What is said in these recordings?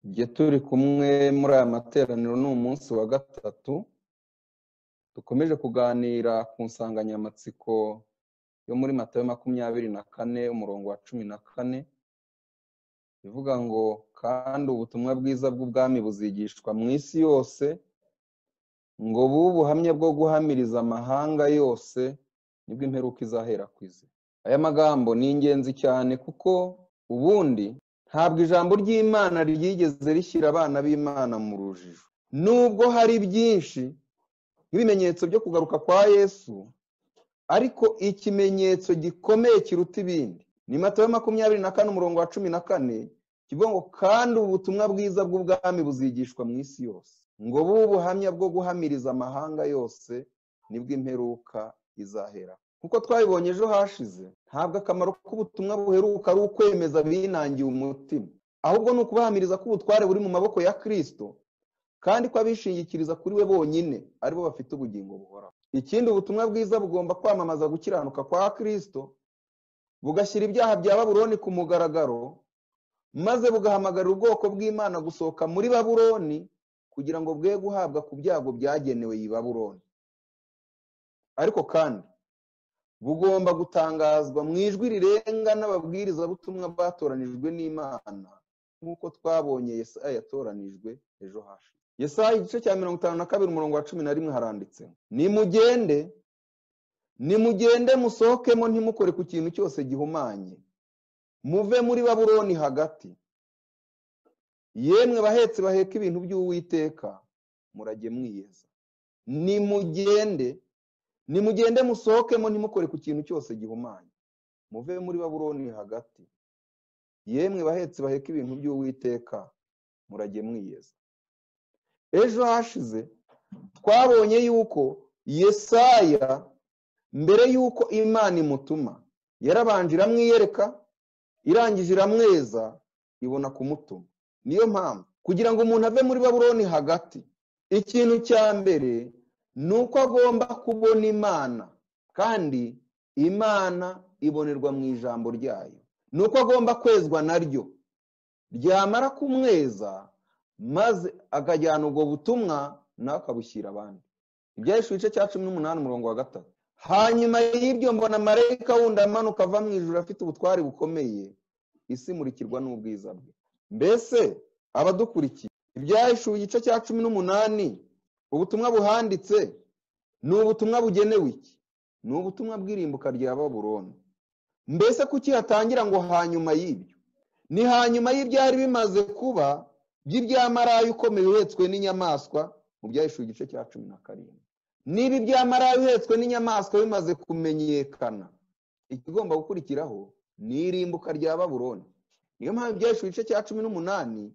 Igihe turi kumwe muri aya materaniro ni umunsi wa gatatu dukomeje kuganira ku nsanganyamatsiko yo muri matayo makumyabiri na kane umurongo wa cumi na kane ivuga ngo kandi ubutumwa bwiza bw'ubwami buzigishwa mu isi yose ngo bube ubuhamya bwo guhamiriza amahanga yose nibwo imperuka izahera ku izi aya magambo ni ingenzi cyane kuko ubundi ntabwo ijambo ry'imana ryigeze rishyira abana b'imana mu rujijo nubwo hari byinshi nk'ibimenyetso byo kugaruka kwa yesu ariko ikimenyetso gikomeye kiruta ibindi ni matayo makumyabiri na kane umurongo wa cumi na kane kivuga ngo kandi ubutumwa bwiza bw'ubwami buzigishwa mu isi yose ngo bube ubuhamya bwo guhamiriza amahanga yose nibwo imperuka izahera kuko twabibonye ejo hashize ntabwo akamaro k'ubutumwa buheruka ari ukwemeza binangiye umutima ahubwo ni ukubahamiriza ko ubutware buri mu maboko ya kirisito kandi ko abishingikiriza kuri we bonyine aribo bafite ubugingo buhoraho ikindi ubutumwa bwiza bugomba kwamamaza gukiranuka kwa kirisito bugashyira ibyaha bya baburoni ku mugaragaro maze bugahamagarira ubwoko bw'imana gusohoka muri baburoni kugira ngo bwe guhabwa ku byago byagenewe iyi baburoni ariko kandi bugomba gutangazwa mu ijwi rirenga n'ababwirizabutumwa batoranijwe n'imana nk'uko twabonye yesaya yatoranijwe ejo hashize yesaya igice cya mirongo itanu na kabiri umurongo wa cumi na rimwe haranditse ngo, nimugende nimugende musohokemo ntimukore ku kintu cyose gihumanye muve muri baburoni hagati yemwe bahetse baheka ibintu by'uwiteka murajye mwiyeza nimugende nimugende musohokemo ntimukore ku kintu cyose gihumanye muve muri baburoni hagati yemwe bahetse baheka ibintu by'uwiteka murajye mwiyeza ejo hashize twabonye yuko yesaya mbere yuko imana imutuma yarabanje iramwiyereka irangije iramweza ibona kumutuma niyo mpamvu kugira ngo umuntu ave muri baburoni hagati ikintu cya mbere ni uko agomba kubona imana kandi imana ibonerwa mu ijambo ryayo ni uko agomba kwezwa naryo ryamara kumweza maze akajyana ubwo butumwa nawe akabushyira abandi ibyahishe igice cya cumi n'umunani umurongo wa gatatu hanyuma y'ibyo mbona marayika wundi amanuka ava mu ijoro afite ubutwari bukomeye isi imurikirwa n'ubwiza bwe mbese abadukurikiye ibyahishuwe igice cya cumi n'umunani ubutumwa buhanditse ni ubutumwa bugenewe iki ni ubutumwa bw'irimbuka rya baburoni mbese kuki hatangira ngo hanyuma y'ibyo ni hanyuma y'ibyari bimaze kuba by'ibyamarayo ukomeye uhetswe n'inyamaswa mu byahishuwe igice cya cumi na karindwi niba ibyamarayo uhetswe n'inyamaswa bimaze kumenyekana ikigomba gukurikiraho ni irimbuka rya baburoni niyo mpamvu ibyahishwe igice cya cumi n'umunani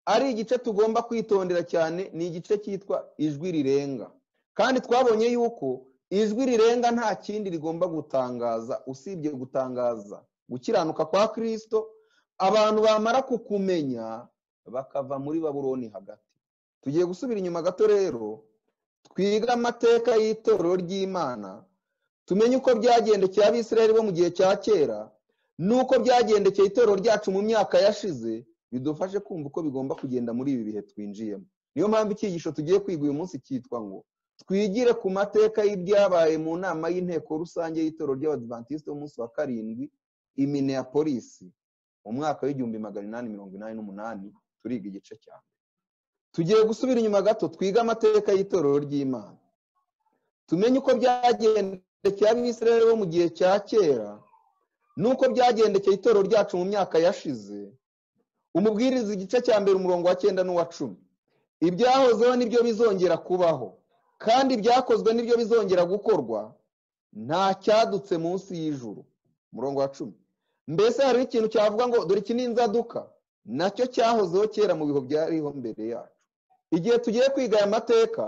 ari igice tugomba kwitondera cyane ni igice cyitwa ijwi rirenga kandi twabonye yuko ijwi rirenga nta kindi rigomba gutangaza usibye gutangaza gukiranuka kwa kirisito abantu bamara kukumenya bakava muri baburoni hagati tugiye gusubira inyuma gato rero twige amateka y'itorero ry'imana tumenye uko byagendekeye abisirayeli bo mu gihe cya kera n'uko byagendekeye itorero ryacu mu myaka yashize bidufashe kumva uko bigomba kugenda muri ibi bihe twinjiyemo niyo mpamvu icyigisho tugiye kwiga uyu munsi cyitwa ngo twigire ku mateka y'ibyabaye mu nama y'inteko rusange y'itorero ry'abadivantisite b'umunsi wa karindwi i minneapolis mu mwaka w'igihumbi magana inani mirongo inani n'umunani turiga igice cya mbere tugiye gusubira inyuma gato twige amateka y'itorero ry'imana tumenye uko byagendekeye abisirayeli bo mu gihe cya kera n'uko byagendekeye itorero ryacu mu myaka yashize umubwiriza igice cya mbere umurongo wa cyenda n'uwa cumi ibyahozeho nibyo bizongera kubaho kandi ibyakozwe nibyo bizongera gukorwa nta cyadutse munsi y'ijuru umurongo wa cumi mbese hariho ikintu cyavuga ngo dore iki ni inzaduka nacyo cyahozeho kera mu bihe byariho mbere yacu igihe tugiye kwiga aya mateka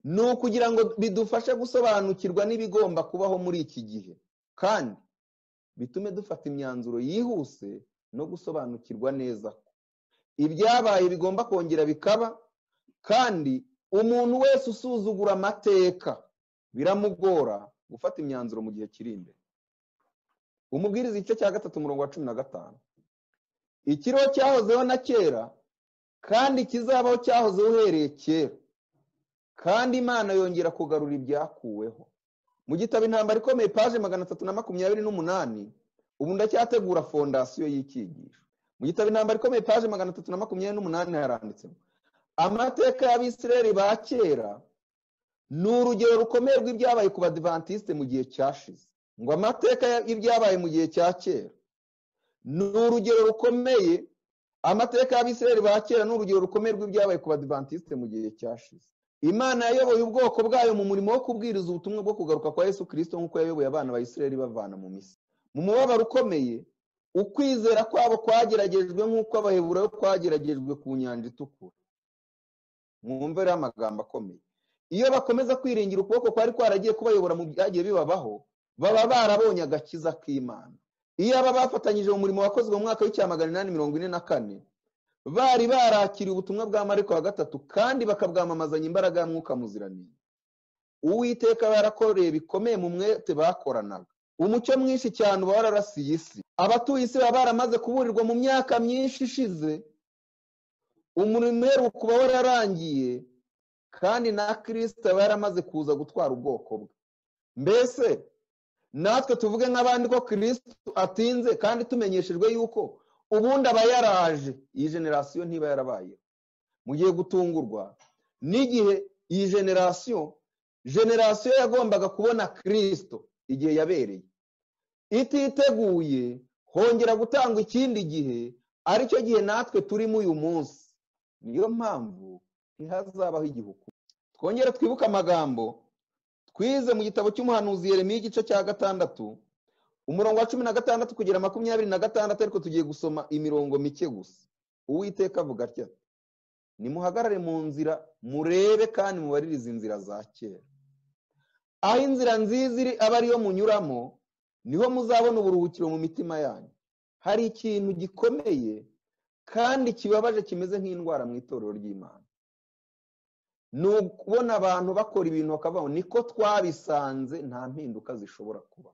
ni ukugira ngo bidufashe gusobanukirwa n'ibigomba kubaho muri iki gihe kandi bitume dufata imyanzuro yihuse no gusobanukirwa neza ko ibyabaye bigomba kongera bikaba kandi umuntu wese usuzugura amateka biramugora gufata imyanzuro mu gihe kiri imbere umubwiriza igice cya gatatu umurongo wa cumi na gatanu ikiriho cyahozeho na kera kandi kizabaho cyahoze uhereye kera kandi imana yongera kugarura ibyakuweho mu gitabo intambara ikomeye paje magana atatu na makumyabiri n'umunani ubu ndacyategura fondasiyo y'icyigisho mu gitabo intambara ikomeye paje magana atatu na makumyabiri n'umunani haranditsemo amateka y'abisireri ba kera ni urugero rukomeye rw'ibyabaye ku badivantiste mu gihe cyashize ngo amateka y'ibyabaye mu gihe cya kera ni urugero rukomeye amateka y'abisireri ba kera ni urugero rukomeye rw'ibyabaye ku badivantiste mu gihe cyashize imana yayoboye ubwoko bwayo mu murimo wo kubwiriza ubutumwa bwo kugaruka kwa yesu kirisito nk'uko yayoboye abana ba isireri bavana mu misi mu mubabaro ukomeye ukwizera kwabo kwageragejwe nk'uko abaheburayo kwageragejwe ku nyanja itukura mwumve rero amagambo akomeye iyo bakomeza kwiringira ukuboko kwari kwaragiye kubayobora mu byagiye bibabaho baba barabonye agakiza k'imana iyo aba bafatanyije mu murimo wakozwe mu mwaka w'icyamagana inani mirongo ine na kane bari barakiriye ubutumwa bwa mariko wa gatatu kandi bakabwamamazanya imbaraga ya mwuka muziranenge uwiteka yarakoreye bikomeye mu mwete bakoranaga umucyo mwinshi cyane uba wararasiye isi abatuye isi baba baramaze kuburirwa mu myaka myinshi ishize umurimo uheruka uba wararangiye kandi na kirisita aba yaramaze kuza gutwara ubwoko bwe mbese natwe tuvuge nk'abandi ko kirisita atinze kandi tumenyeshejwe yuko ubundi aba yaraje iyi generasiyo ntiba yarabayeho mugiye gutungurwa n'igihe iyi generasiyo generasiyo yagombaga kubona kirisito igihe yabereye ititeguye hongera gutangwa ikindi gihe aricyo gihe natwe turimo uyu munsi niyo mpamvu ntihazabaho igihugu twongere twibuke amagambo twize mu gitabo cy'umuhanuzi Yeremiya igice cya gatandatu umurongo wa cumi na gatandatu kugera makumyabiri na gatandatu ariko tugiye gusoma imirongo mike gusa uwiteka avuga atya nimuhagarare mu nzira murebe kandi mubaririze inzira za kera aho inzira nziza iri aba ariyo munyuramo niho muzabona uburuhukiro mu mitima yanyu hari ikintu gikomeye kandi kibabaje kimeze nk'indwara mu itorero ry'imana ni ukubona abantu bakora ibintu bakabaho niko twabisanze nta mpinduka zishobora kuba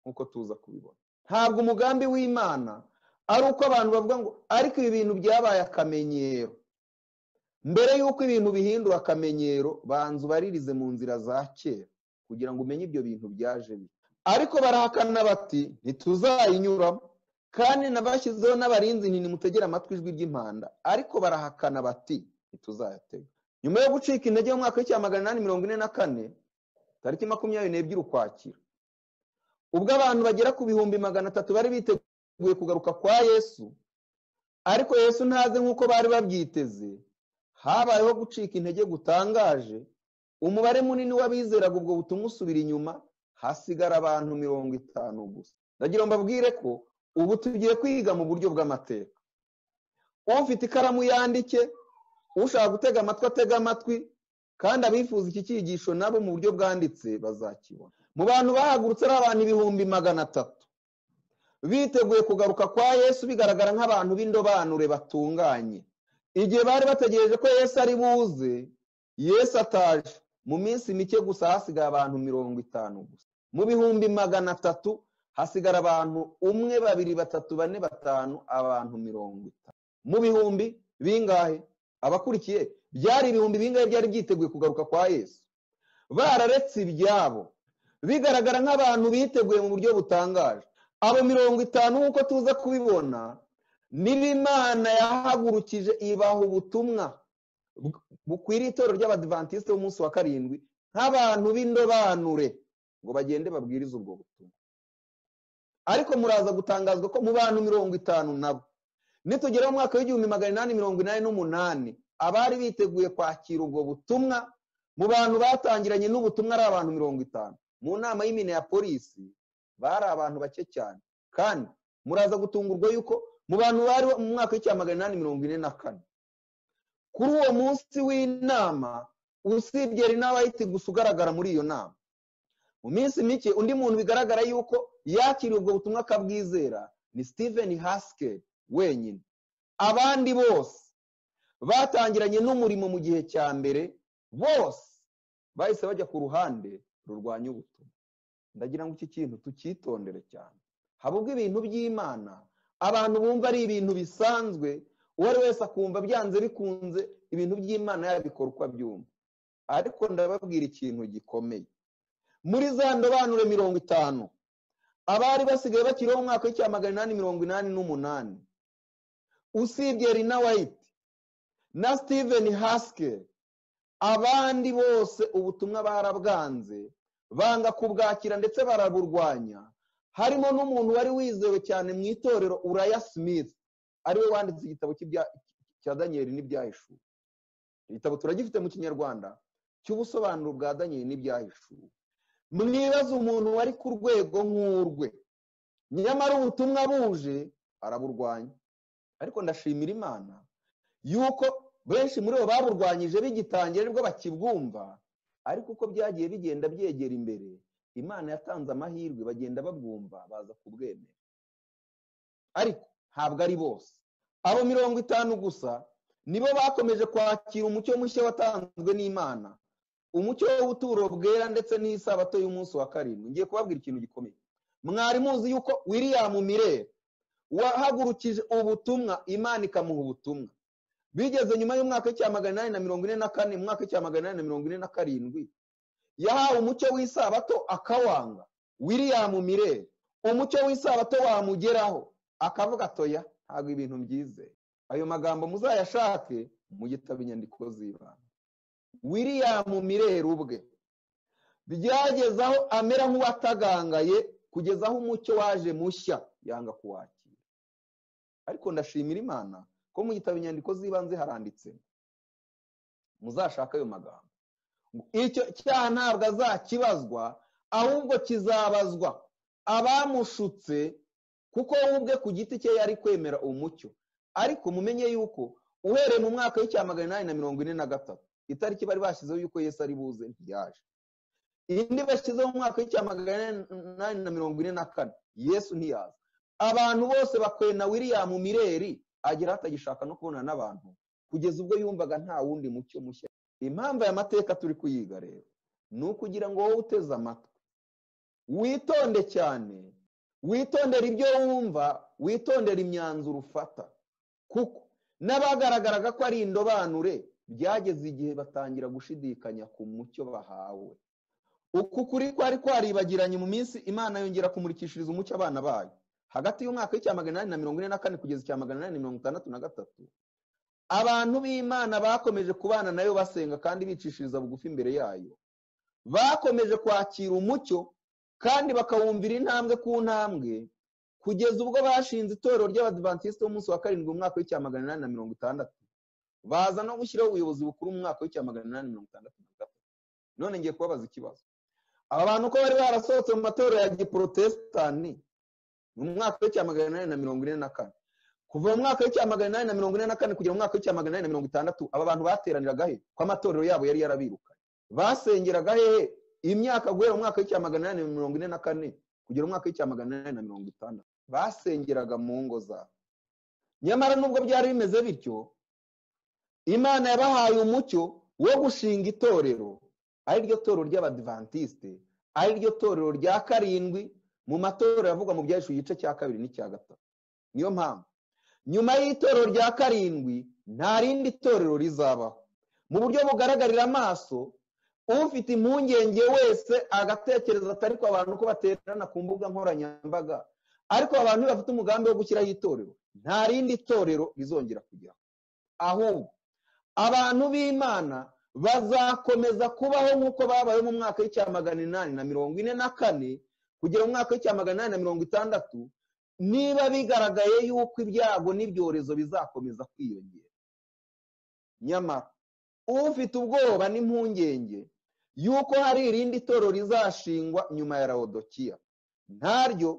nk'uko tuza kubibona ntabwo umugambi w'imana ari uko abantu bavuga ngo ariko ibi bintu byabaye akamenyero mbere y'uko ibintu bihindura akamenyero banza ubaririze mu nzira za kera kugira ngo umenye ibyo bintu byaje bite ariko barahakana bati ntituzayinyuramo kandi nabashyizeho n'abarinzi ntimutegere amatwi ijwi ry'impanda ariko barahakana bati ntituzayatega nyuma yo gucika intege mu mwaka w'icya magana inani mirongo ine na kane tariki makumyabiri n'ebyiri ukwakira ubwo abantu bagera ku bihumbi magana atatu bari biteguye kugaruka kwa yesu ariko yesu ntaze nk'uko bari babyiteze habayeho gucika intege gutangaje umubare munini w'abizeraga ubwo butumwa usubira inyuma hasigara abantu mirongo itanu gusa ndagira ngo mbabwire ko ubu tugiye kwiga mu buryo bw'amateka ufite ikaramu yandike ushaka gutega amatwi atega amatwi kandi abifuza iki cyigisho nabo mu buryo bwanditse bazakibona mu bantu bahagurutse ari abantu ibihumbi magana atatu biteguye kugaruka kwa yesu bigaragara nk'abantu b'indobanure batunganye igihe bari bategereje ko yesu ari buze yesu ataje mu minsi mike gusa hasigaye abantu mirongo itanu gusa mu bihumbi magana atatu hasigara abantu umwe babiri batatu bane batanu abantu mirongo itanu mu bihumbi bingahe abakurikiye byari ibihumbi bingahe byari byiteguye kugaruka kwa yesu bararetse ibyabo bigaragara nk'abantu biteguye mu buryo butangaje abo mirongo itanu nk'uko tuza kubibona niba imana yahagurukije ibaha ubutumwa bukwiriye itorero ry'abadivantisite b'umunsi wa karindwi nk'abantu b'indobanure ngo bagende babwirize ubwo butumwa ariko muraza gutangazwa ko mu bantu mirongo itanu nabo nitugera mu mwaka w'igihumbi magana inani mirongo inani n'umunani abari biteguye kwakira ubwo butumwa mu bantu batangiranye n'ubutumwa ari abantu mirongo itanu mu nama y'imine ya polisi bari abantu bake cyane kandi muraza gutungurwa yuko mu bantu bari mu mwaka w'icyamagana inani mirongo ine na kane kuri uwo munsi w'inama usibye ari n'abahita gusa ugaragara muri iyo nama mu minsi mike undi muntu bigaragara yuko yakiriye ubwo butumwa akabwizera ni steven haskell wenyine abandi bose batangiranye n'umurimo mu gihe cya mbere bose bahise bajya ku ruhande rurwanya ubutumwa ndagira ngo iki kintu tucyitondere cyane haba ubwo ibintu by'imana abantu bumva ari ibintu bisanzwe uwo ari wese akumva byanze bikunze ibintu by'imana yabikora uko abyumva ariko ndababwira ikintu gikomeye muri za ndobanure mirongo itanu abari basigaye bakiriho mu mwaka w'icya magana inani mirongo inani n'umunani usibye rina wayiti na steven haskell abandi bose ubutumwa barabwanze banga kubwakira ndetse baraburwanya harimo n'umuntu wari wizewe cyane mu itorero uraya smith ariwe wanditse igitabo cya daniyeli n'ibyahishuwe igitabo turagifite mu kinyarwanda cy'ubusobanuro bwa daniyeli n'ibyahishuwe mwibaze umuntu wari ku rwego nk'urwe nyamara ubutumwa buje araburwanya ariko ndashimira imana yuko benshi muri bo baburwanyije bigitangira aribwo bakibwumva ariko uko byagiye bigenda byegera imbere imana yatanze amahirwe bagenda babwumva baza kubwemera ariko ntabwo ari bose abo mirongo itanu gusa nibo bakomeje kwakira umucyo mushya watanzwe n'imana umucyo w'ubuturo bwera ndetse n'isabato y'umunsi wa karindwi ngiye kubabwira ikintu gikomeye mwari muzi yuko william Miller wahagurukije ubutumwa imana ikamuha ubutumwa bigeze nyuma y'umwaka w'icya magana inani na mirongo ine na kane mu mwaka w'icya magana inani na mirongo ine na karindwi yahawe umucyo w'isabato akawanga william Miller umucyo w'isabato wamugeraho akavuga atoya ntabwo ibintu byizeye ayo magambo muzayashake mu gitabo inyandiko z'ibanga william Miller ubwe byageze aho amera nk'uwatagangaye kugeza aho umucyo waje mushya yanga kuwakira ariko ndashimira imana ko mu gitabo inyandiko z'ibanze haranditse muzashaka ayo magambo icyo cyaha ntabwo azakibazwa ahubwo kizabazwa abamushutse kuko we ubwe ku giti cye yari kwemera umucyo ariko mumenye yuko uhereye mu mwaka w'icya magana inani na mirongo ine na gatatu itariki bari bashyizeho yuko yesu ari buze ntiyaje indi bashyizeho mu mwaka w'icya magana inani na mirongo ine na kane yesu ntiyaza abantu bose bakwena william mireri agera atagishaka no kubonana n'abantu kugeza ubwo yumvaga nta wundi mucyo mushya impamvu aya mateka turi kuyiga rero ni ukugira ngo wowe uteze amatwi witonde cyane witondera ibyo wumva witondera imyanzuro ufata kuko n'abagaragaraga ko ari indobanure byageze igihe batangira gushidikanya ku mucyo bahawe uku kuri kwari kwaribagiranye mu minsi imana yongera kumurikishiriza umucyo abana bayo hagati y'umwaka w'icya magana inani na mirongo ine na kane kugeza icya magana inani na mirongo itandatu na gatatu abantu b'imana bakomeje kubana nayo basenga kandi bicishiriza bugufi imbere yayo bakomeje kwakira umucyo kandi bakawumvira intambwe ku ntambwe kugeza ubwo bashinze itorero ry'abadivantisite b'umunsi wa karindwi mu mwaka w'icya magana inani na mirongo itandatu baza no gushyiraho ubuyobozi bukuru mu mwaka w'icya magana inani mirongo itandatu na gatatu none ngiye kubabaza ikibazo aba bantu ko bari barasohotse mu matorero ya giporotesitani mu mwaka w'icya magana inani na mirongo ine na kane kuva mu mwaka w'icya magana inani na mirongo ine na kane kugera mu mwaka w'icya magana inani na mirongo itandatu aba bantu bateraniraga he ko amatorero yabo yari yarabirukanye basengeraga hehe imyaka guhera mu mwaka w'icya magana inani na mirongo ine na kane kugera mu mwaka w'icya magana inani na mirongo itandatu basengeraga mu ngo zabo nyamara nubwo byari bimeze bityo imana yabahaye umucyo wo gushinga itorero ari ryo torero ry'abadivantisite ari ryo torero rya karindwi mu matorero avugwa mu byahesha igice cya kabiri n'icya gatatu niyo mpamvu nyuma y'itorero rya karindwi nta rindi torero rizabaho mu buryo bugaragarira amaso ufite impungenge wese agatekereza atari ko abantu ko baterana ku mbuga nkoranyambaga ariko abantu bafite umugambi wo gushyiraho itorero nta rindi torero rizongera kujyaho ahubwo abantu b'imana bazakomeza kubaho nk'uko babaye mu mwaka w'icya magana inani na mirongo ine na kane kugera mu mwaka w'icya magana inani na mirongo itandatu niba bigaragaye yuko ibyago n'ibyorezo bizakomeza kwiyongera nyamara ufite ubwoba n'impungenge yuko hari irindi toro rizashingwa nyuma ya rawodokiya ntaryo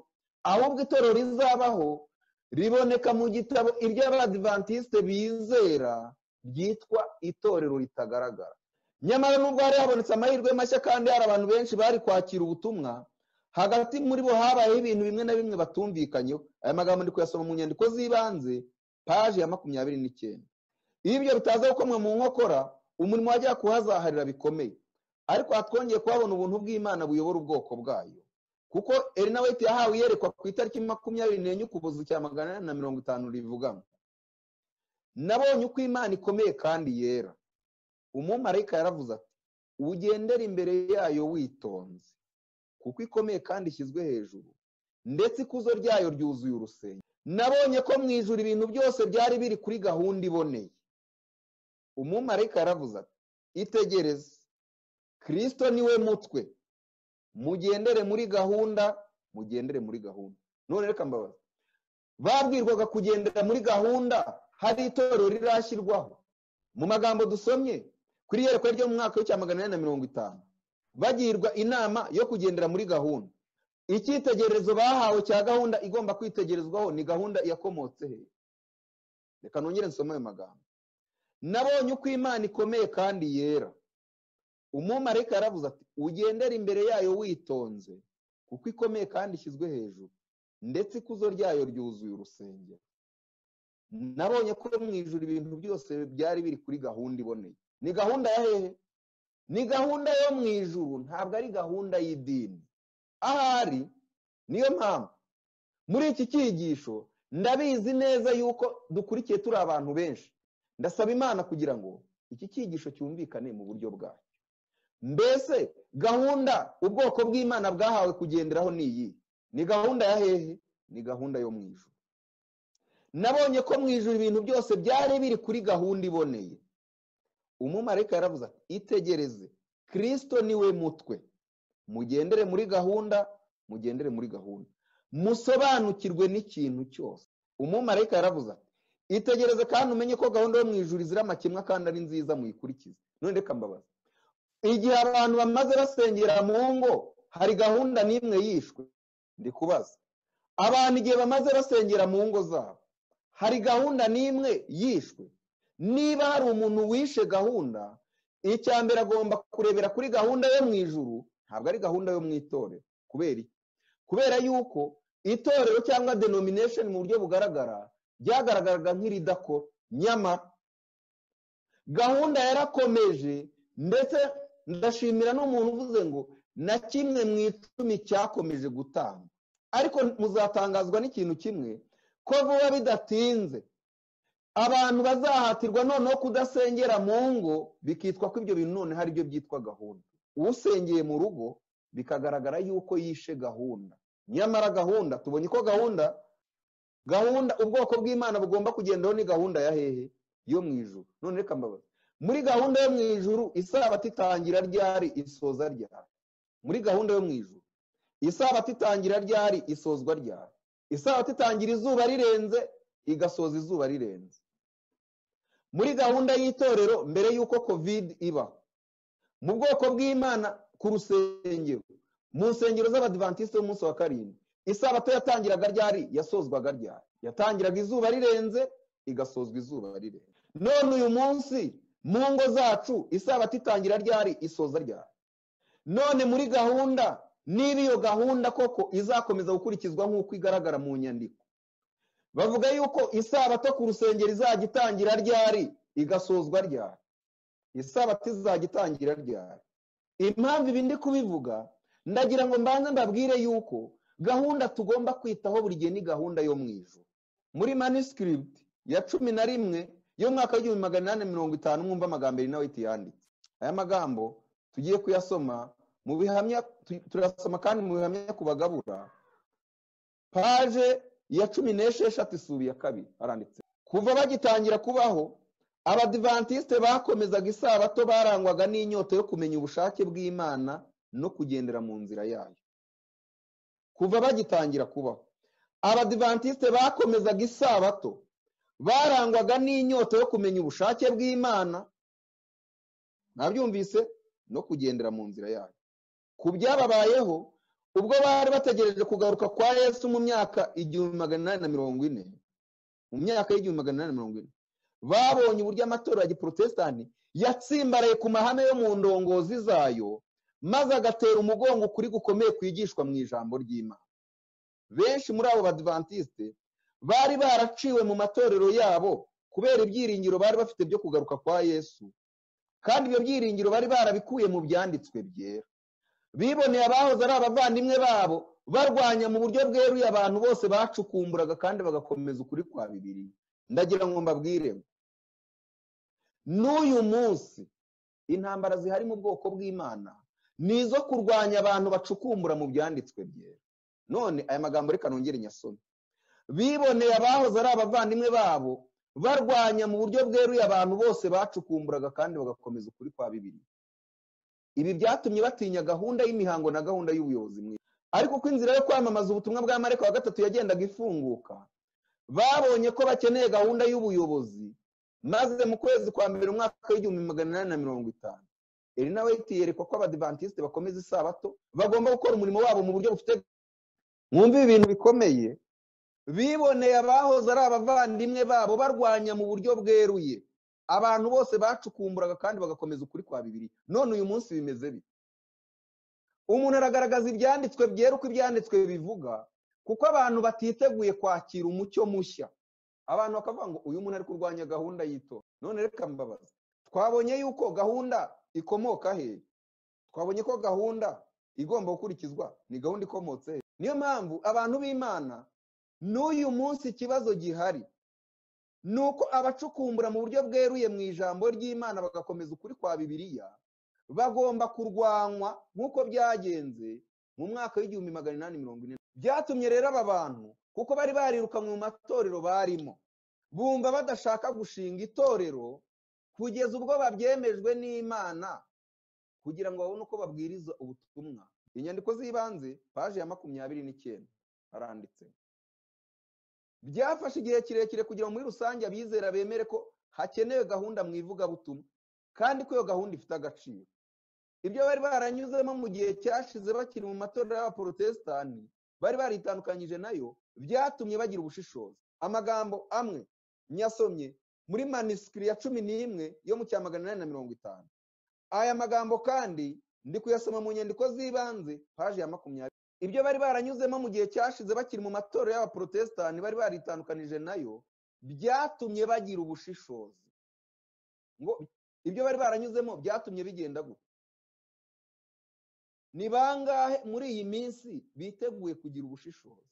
ahubwo itoro rizabaho riboneka mu gitabo iby'abadivantisite bizera ryitwa itorero ritagaragara nyamara nubwo hari habonetse amahirwe mashya kandi hari abantu benshi bari kwakira ubutumwa hagati muri bo habayeho ibintu bimwe na bimwe batumvikanyeho aya magambo ndi kuyasoma mu nyandiko z'ibanze paji ya makumyabiri n'icyenda iyo ibyo bitaza gukomwa mu nkokora umurimo wajya kuhazaharira bikomeye ariko aha twongeye kuhabona ubuntu bw'imana buyobora ubwoko bwayo kuko erinaweti yahawe iyerekwa ku itariki makumyabiri n'enye ukuboza cya magana inani na mirongo itanu rivugamo nabonye uko imana ikomeye kandi yera umumarayika yaravuze ati ugendere imbere yayo witonze kuko ikomeye kandi ishyizwe hejuru ndetse ikuzo ryayo ryuzuye urusenge nabonye ko mu ijuru ibintu byose byari biri kuri gahunda iboneye umumarayika yaravuze ati itegereze kirisito niwe mutwe mugendere muri gahunda mugendere muri gahunda none reka mbabaza babwirwaga kugendera muri gahunda hari itorero rirashyirwaho mu magambo dusomye kuri iyerekwa ryo mu mwaka w'icya magana inani na mirongo itanu bagirwa inama yo kugendera muri gahunda icyitegererezo bahawe cya gahunda igomba kwitegerezwaho ni gahunda yakomotse he reka nongere nsome ayo magambo nabonye uko imana ikomeye kandi yera umumarayika yaravuze ati ugendere imbere yayo witonze kuko ikomeye kandi ishyizwe hejuru ndetse ikuzo ryayo ryuzuye urusengero nabonye ko mu ijoro ibintu byose byari biri kuri gahunda iboneye ni gahunda ya hehe ni gahunda yo mu ijuru ntabwo ari gahunda y'idini ahari niyo mpamvu muri iki cyigisho ndabizi neza yuko dukurikiye turi abantu benshi ndasaba imana kugira ngo iki cyigisho cyumvikane mu buryo bwayo mbese gahunda ubwoko bw'imana bwahawe kugenderaho ni iyi ni gahunda ya hehe ni gahunda yo mu ijuru nabonye ko mu ijoro ibintu byose byari biri kuri gahunda iboneye umumarayika yaravuze ati itegereze kirisito niwe mutwe mugendere muri gahunda mugendere muri gahunda musobanukirwe n'ikintu cyose umumarayika yaravuze ati itegereze kandi umenye ko gahunda yo mu ijoro izira amakemwa kandi ari nziza muyikurikize none reka mbabaza igihe abantu bamaze basengera mu ngo hari gahunda n'imwe yishwe ndi kubaza abantu igihe bamaze basengera mu ngo zabo hari gahunda n'imwe yishwe niba hari umuntu wishe gahunda icya mbere agomba kurebera kuri gahunda yo mu ijuru ntabwo ari gahunda yo mu itorero kubera iki kubera yuko itorero cyangwa denomination mu buryo bugaragara byagaragaraga nk'iridakora nyamara gahunda yarakomeje ndetse ndashimira n'umuntu uvuze ngo na kimwe mu icumi cyakomeje gutanga ariko muzatangazwa n'ikintu kimwe ko vuba bidatinze abantu bazahatirwa noneho kudasengera mu ngo bikitwa ko ibyo bintu none hari ibyo byitwa gahunda usengeye mu rugo bikagaragara yuko yishe gahunda nyamara gahunda tubonye ko gahunda gahunda ubwoko bw'imana bugomba kugendaho ni gahunda ya hehe yo mu ijuru none reka mbabaza muri gahunda yo mu ijuru isabato itangira ryari isoza ryari muri gahunda yo mu ijuru isabato itangira ryari isozwa ryari isabato itangira izuba rirenze igasoza izuba rirenze muri gahunda y'itorero mbere y'uko kovide iba mu bwoko bw'imana ku rusengero mu nsengero z'abadivantisite b'umunsi wa karindwi isabato yatangiraga ryari yasozwaga ryari yatangiraga izuba rirenze igasozwa izuba rirenze none uyu munsi mu ngo zacu isabato itangira ryari isoza ryari none muri gahunda niba iyo gahunda koko izakomeza gukurikizwa nk'uko igaragara mu nyandiko bavuga yuko isabato ku rusengero izajya itangira ryari igasozwa ryari isabato izajya itangira ryari impamvu ibi ndi kubivuga ndagira ngo mbanze mbabwire yuko gahunda tugomba kwitaho buri gihe ni gahunda yo mu ijoro muri manuscript ya cumi na rimwe y'umwaka w'igihumbi magana inani mirongo itanu mwumva amagambo ari nawe yanditse aya magambo tugiye kuyasoma mu bihamya turasoma kandi mu bihamya ku bagabura paje ya cumi n'esheshatu isuri ya kabiri haranditse kuva bagitangira kubaho abadivantisite bakomezaga isabato barangwaga n'inyota yo kumenya ubushake bw'imana no kugendera mu nzira yayo kuva bagitangira kubaho abadivantisite bakomezaga isabato barangwaga n'inyota yo kumenya ubushake bw'imana nabyumvise no kugendera mu nzira yayo ku byababayeho ubwo bari bategereje kugaruka kwa yesu mu myaka igihumbi magana inani na mirongo ine mu myaka y'igihumbi magana inani na mirongo ine babonye uburyo amatora ya giporotesitanti yatsimbaraye ku mahame yo mu ndongozi zayo maze agatera umugongo ukuri gukomeye kwigishwa mu ijambo ry'imana benshi muri abo badivantisite bari baraciwe mu matorero yabo kubera ibyiringiro bari bafite byo kugaruka kwa yesu kandi ibyo byiringiro bari barabikuye mu byanditswe byera biboneye abahoze ari abavandimwe babo barwanya mu buryo bweruye abantu bose bacukumburaga kandi bagakomeza ukuri kwa bibiri ndagira ngo mbabwire n'uyu munsi intambara zihari mu bwoko bw'imana ni izo kurwanya abantu bacukumbura mu byanditswe byera none aya magambo reka nongere nyasome biboneye abahoze ari abavandimwe babo barwanya mu buryo bweruye abantu bose bacukumburaga kandi bagakomeza ukuri kwa bibiliya ibi byatumye batinya gahunda y'imihango na gahunda y'ubuyobozi mwiza ariko uko inzira yo kwamamaza ubutumwa bwa mareka wa gatatu yagendaga ifunguka babonye ko bakeneye gahunda y'ubuyobozi maze mu kwezi kwa mbere umwaka w'igihumbi magana inani na mirongo itanu erina weyiti yerekwa ko abadivantisite bakomeza isabato bagomba gukora umurimo wabo mu buryo bufite mwumva ibi bintu bikomeye biboneye abahoze ari abavandimwe babo barwanya mu buryo bweruye abantu bose bacukumburaga kandi bagakomeza ukuri kwa bibiri none uyu munsi bimeze bite umuntu aragaragaza ibyanditswe byera uko ibyanditswe bivuga kuko abantu batiteguye kwakira umucyo mushya abantu bakavuga ngo uyu muntu ari kurwanya gahunda y'ito none reka mbabaza twabonye yuko gahunda ikomoka he twabonye ko gahunda igomba gukurikizwa ni gahunda ikomotse he niyo mpamvu abantu b'imana n'uyu munsi ikibazo gihari ni uko abacukumbura mu buryo bweruye mu ijambo ry'imana bagakomeza ukuri kwa bibiliya bagomba kurwanywa nk'uko byagenze mu mwaka w'igihumbi magana inani mirongo ine byatumye rero aba bantu kuko bari barirukanywe mu matorero barimo bumva badashaka gushinga itorero kugeza ubwo babyemejwe n'imana kugira ngo babone uko babwiriza ubutumwa inyandiko z'ibanze paji ya makumyabiri n'icyenda haranditse byafashe igihe kirekire kugira ngo muri rusange abizera bemere ko hakenewe gahunda mu ivugabutumwa kandi ko iyo gahunda ifite agaciro ibyo bari baranyuzemo mu gihe cyashize bakiri mu matorero y'abaporotesitanti bari baritandukanyije nayo byatumye bagira ubushishozi amagambo amwe nyasomye muri manisikiri ya cumi n'imwe yo mu cya magana inani na mirongo itanu aya magambo kandi ndi kuyasoma mu nyandiko z'ibanze paji ya makumyabiri ibyo bari baranyuzemo mu gihe cyashize bakiri mu matorero y'abaporotesitanti bari baritandukanyije nayo byatumye bagira ubushishozi ngo ibyo bari baranyuzemo byatumye bigenda gutya ni bangahe muri iyi minsi biteguye kugira ubushishozi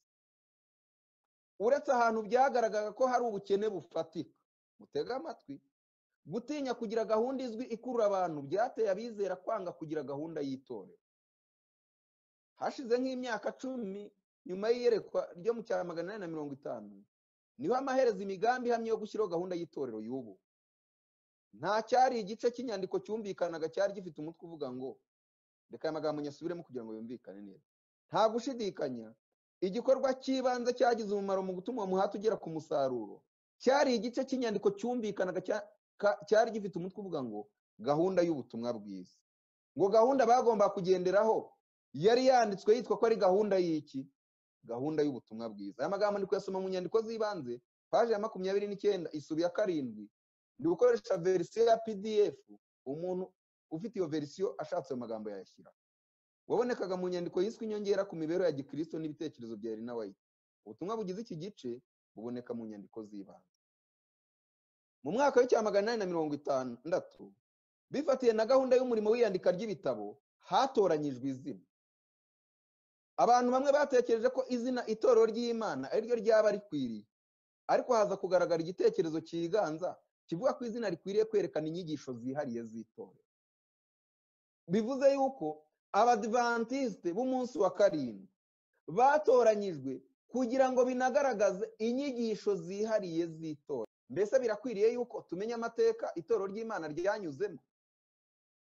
uretse ahantu byagaragaraga ko hari ubukene bufatika mutega amatwi gutinya kugira gahunda izwi ikurura abantu byateye abizera kwanga kugira gahunda y'itorero hashize nk'imyaka cumi nyuma y'iyerekwa ryo mu cya magana inani na mirongo itanu niho amaherezo imigambi ihamye yo gushyiraho gahunda y'itorero y'ubu nta cyari igice cy'inyandiko cyumvikanaga cyari gifite umutwe uvuga ngo reka aya magambo nyasubiremo kugira ngo yumvikane neza nta gushidikanya igikorwa cy'ibanze cyagize umumaro mu gutuma uwo muhati ugera ku musaruro cyari igice cy'inyandiko cyumvikanaga cyari gifite umutwe uvuga ngo gahunda y'ubutumwa bwiza ngo gahunda bagomba kugenderaho yari yanditswe yitwa ko ari gahunda y'iki gahunda y'ubutumwa bwiza aya magambo ndi kuyasoma mu nyandiko z'ibanze paji ya makumyabiri n'icyenda isubi ya karindwi ndi gukoresha verisiyo ya pdf umuntu ufite iyo verisiyo ashatse ayo magambo yayashyira wabonekaga mu nyandiko yiswe inyongera ku mibereho ya gikirisito n'ibitekerezo bya erina wayiti ubutumwa bugize iki gice buboneka mu nyandiko z'ibanze mu mwaka w'icya magana inani na mirongo itandatu bifatiye na gahunda y'umurimo w'iyandika ry'ibitabo hatoranyijwe izina abantu bamwe batekereje ko izina itorero ry'imana ari ryo ryaba rikwiriye ariko haza kugaragara igitekerezo cyiganza kivuga ko izina rikwiriye kwerekana inyigisho zihariye z'itorero bivuze yuko abadivantisite b'umunsi wa karindwi batoranyijwe kugira ngo binagaragaze inyigisho zihariye z'itora mbese birakwiriye yuko tumenya amateka itorero ry'imana ryanyuzemo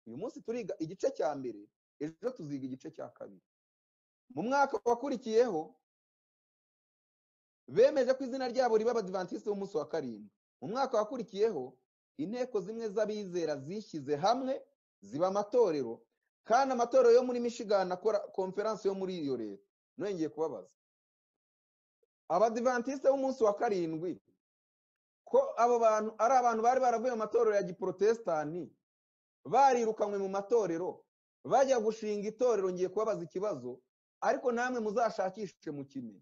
uyu munsi turiga igice cya mbere ejo tuziga igice cya kabiri mu mwaka wakurikiyeho bemeje ko izina ryabo riba abadivantisite b'umunsi wa karindwi mu mwaka wakurikiyeho inteko zimwe z'abizera zishyize hamwe ziba amatorero kandi amatorero yo muri Michigan akora konferansi yo muri iyo leta nongeye kubabaza abadivantisite b'umunsi wa karindwi ko abo bantu ari abantu bari baravuye mu matorero ya giporotesitanti barirukanywe mu matorero bajya gushinga itorero ngiye kubabaza ikibazo ariko namwe muzashakishe mu kimenyi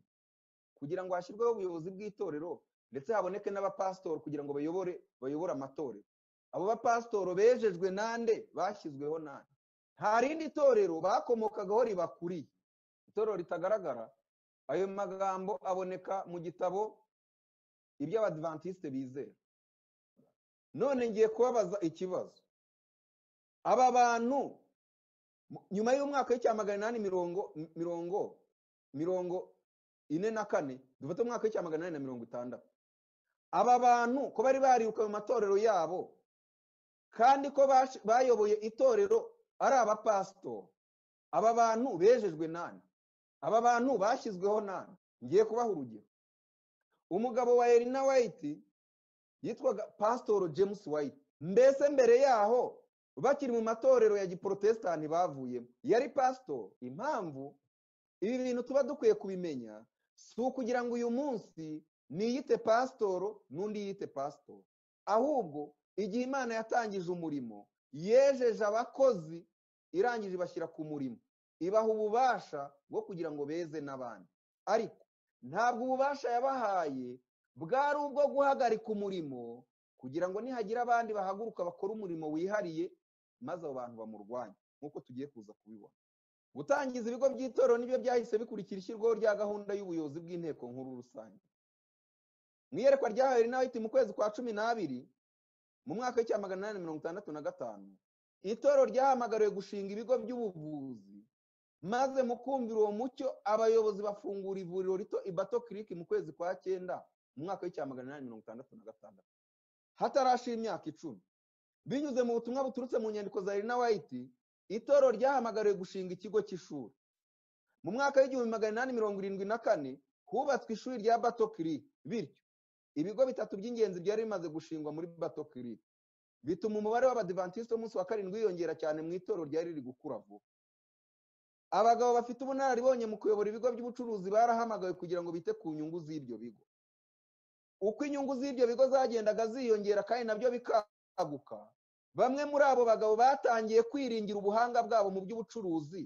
kugira ngo hashyirweho ubuyobozi bw'itorero ndetse haboneke n'abapasitori kugira ngo bayobore bayobore amatorero abo bapasitoro bejejwe nande bashyizweho nande nta rindi torero bakomokagaho ribakuriye itorero ritagaragara ayo magambo aboneka mu gitabo iby'abadivantisite bizera none ngiye kubabaza ikibazo aba bantu mu- nyuma y'umwaka w'icya magana inani mirongo mirongo mirongo ine na kane dufate umwaka w'icya magana inani na mirongo itandatu aba bantu ko bari bariruka mu matorero yabo kandi ko bash- bayoboye itorero ari abapasitori aba bantu bejejwe nani aba bantu bashyizweho nani ngiye kubaha urugero umugabo wa erina wayiti yitwaga pasitoro james wayiti mbese mbere yaho bakiri mu matorero ya giporotesitanti bavuyemo yari pasitoro impamvu ibi bintu tuba dukwiye kubimenya si ukugira ngo uyu munsi niyite pasitoro n'undi yite pasitoro ahubwo igihe imana yatangije umurimo yejeje abakozi irangije ibashyira ku murimo ibaha ububasha bwo kugira ngo beze n'abandi ariko ntabwo ububasha yabahaye bwari ubwo guhagarika umurimo kugira ngo nihagira abandi bahaguruka bakora umurimo wihariye maze abo bantu bamurwanye nk'uko tugiye kuza kubibona gutangiza ibigo by'itorero nibyo byahise bikurikira ishyirwaho rya gahunda y'ubuyobozi bw'inteko nkuru rusange mu iyerekwa ryahawe rinawiti mu kwezi kwa cumi n'abiri mu mwaka w'icya magana inani mirongo itandatu na gatanu itorero ryahamagariwe gushinga ibigo by'ubuvuzi maze mu kumvira uwo mucyo abayobozi bafungura ivuriro rito ibato kiriki mu kwezi kwa cyenda mu mwaka w'icya magana inani mirongo itandatu na gatandatu hatarashira imyaka icumi binyuze mu butumwa buturutse mu nyandiko za Irina White itorero ryahamagariwe gushinga ikigo cy'ishuri mu mwaka w'igihumbi magana inani mirongo irindwi na kane hubatswe ishuri rya bato kiriki bityo ibigo bitatu by'ingenzi byari bimaze gushingwa muri bato kiriki bituma umubare w'abadivantisiti w'umunsi wa karindwi wiyongera cyane mu itorero ryari riri gukura vuba abagabo bafite ubunararibonye mu kuyobora ibigo by'ubucuruzi barahamagawe kugira ngo bite ku nyungu z'ibyo bigo uko inyungu z'ibyo bigo zagendaga ziyongera kandi nabyo bikaguka bamwe muri abo bagabo batangiye kwiringira ubuhanga bwabo mu by'ubucuruzi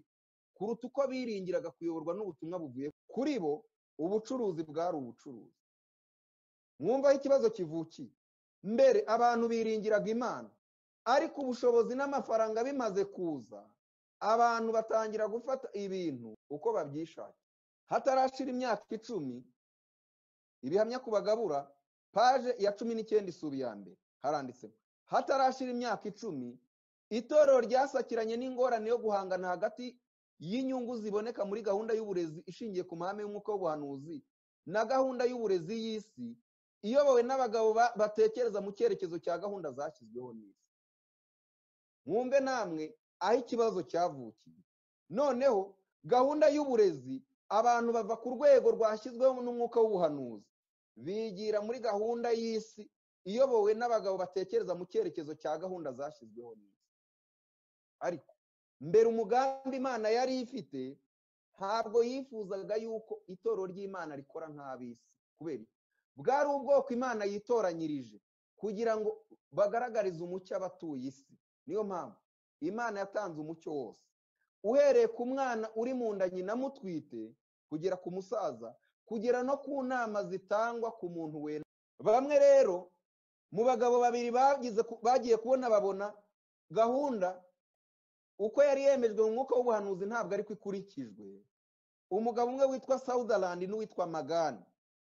kuruta uko biringiraga kuyoborwa n'ubutumwa buvuye kuri bo ubucuruzi bwari ubucuruzi mwumva aho ikibazo kivukiye mbere abantu biringiraga imana ariko ubushobozi n'amafaranga bimaze kuza abantu batangira gufata ibintu uko babyishakira hatarashira imyaka icumi ibihamya ku bagabura paje ya cumi n'icyenda isura iya mbere haranditsemo hatarashira imyaka icumi itorero ryasakiranye n'ingorane yo guhangana hagati y'inyungu ziboneka muri gahunda y'uburezi ishingiye ku mahame y'umwuka w'ubuhanuzi na gahunda y'uburezi y'isi iyobowe n'abagabo ba- batekereza mu cyerekezo cya gahunda zashyizweho n'isi mwumve namwe aho ikibazo cyavukiye noneho gahunda y'uburezi abantu bava ku rwego rwashyizweho n'umwuka w'ubuhanuzi bigira muri gahunda y'isi iyobowe n'abagabo batekereza mu cyerekezo cya gahunda zashyizweho n'isi ariko mbere umugambi imana yari ifite ntabwo yifuzaga yuko itorero ry'imana rikora nk'ab'isi kubera iki? bwari ubwoko imana yitoranyirije kugira ngo bagaragarize umucyo abatuye isi niyo mpamvu imana yatanze umucyo wose uhereye ku mwana uri mu nda nyina mutwite kugera ku musaza kugera no ku nama zitangwa ku muntu wera bamwe rero mu bagabo babiri bagize ku- bagiye kubona babona gahunda uko yari yemejwe mu mwuka w'ubuhanuzi ntabwo ariko ikurikijwe umugabo umwe witwa Sutherland n'uwitwa magani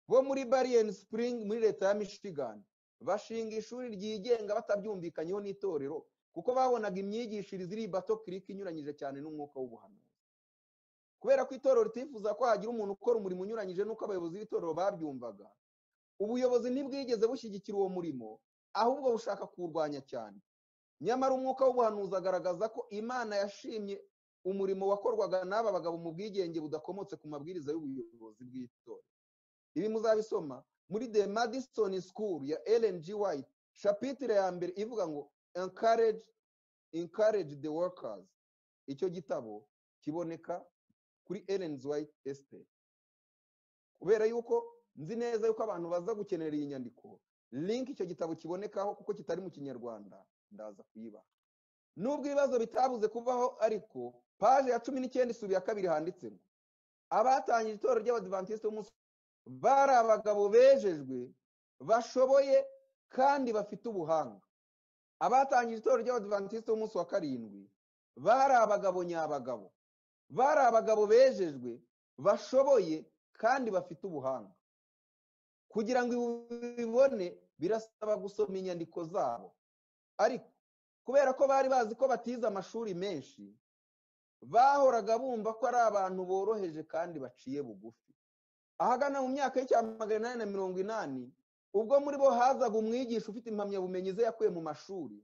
bo muri bariyeni sipuringi muri leta ya michigan bashinga ishuri ryigenga batabyumvikanyeho n'itorero kuko babonaga imyigishirize iri bato kiriki inyuranyije cyane n'umwuka w'ubuhanuzi kubera ko itorero ritifuza ko hagira umuntu ukora umurimo unyuranyije n'uko abayobozi b'itorero babyumvaga ubuyobozi ntibwigeze bushyigikira uwo murimo ahubwo bushaka kuwurwanya cyane nyamara umwuka w'ubuhanuzi agaragaza ko imana yashimye umurimo wakorwaga n'aba bagabo mu bwigenge budakomotse ku mabwiriza y'ubuyobozi bw'itorero ibi muzabisoma muri the madison school ya ellen g white shapitire ya mbere ivuga ngo encourage, encourage the workers icyo gitabo kiboneka kuri ellen G. white estate kubera yuko nzi neza yuko abantu baza gukenera iyi nyandiko link icyo gitabo kibonekaho kuko kitari mu kinyarwanda ndaza kuyiba nubwo ibibazo bitabuze kuvaho ariko paje ya cumi n'icyenda isubi ya kabiri handitse ngo abatangije itorero ry'abadivantisiti b'umunsi bari abagabo bejejwe bashoboye kandi bafite ubuhanga abatangije itorero ry'abadivantisiti b'umunsi wa karindwi bari abagabo nyabagabo bari abagabo bejejwe bashoboye kandi bafite ubuhanga kugira ngo ibi bibone birasaba gusoma inyandiko zabo ariko kubera ko bari bazi ko batize amashuri menshi bahoraga bumva ko ari abantu boroheje kandi baciye bugufi ahagana mu myaka y'icyama magana inani na mirongo inani ubwo muri bo hazaga umwigisha ufite impamyabumenyi ze yakuye mu mashuri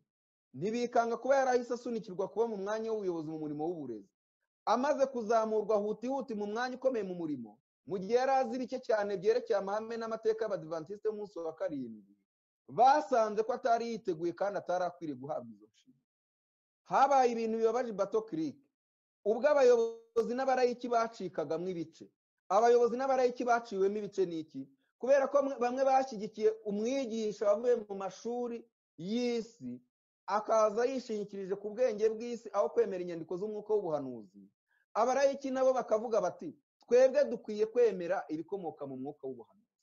ntibikanga kuba yarahise asunikirwa kuba mu mwanya w'ubuyobozi mu murimo w'uburezi amaze kuzamurwa hutihuti mu mwanya ukomeye mu murimo mu gihe yari azi bike cyane byerekeye amahame n'amateka y'abadivantisite y'umunsi wa karindwi basanze ko atari yiteguye kandi atari akwiriye guhabwa izo nshingano habaye ibintu bibabaje bato kirike ubwo abayobozi n'abarayiki bacikagamo ibice abayobozi n'abarayiki baciwemo ibice n'iki kubera ko bamwe bashyigikiye umwigisha wavuye mu mashuri y'isi akaza yishingikirije ku bwenge bw'isi aho kwemera inyandiko z'umwuka w'ubuhanuzi abarayiki nabo bakavuga bati twebwe dukwiye kwemera ibikomoka mu mwuka w'ubuhanuzi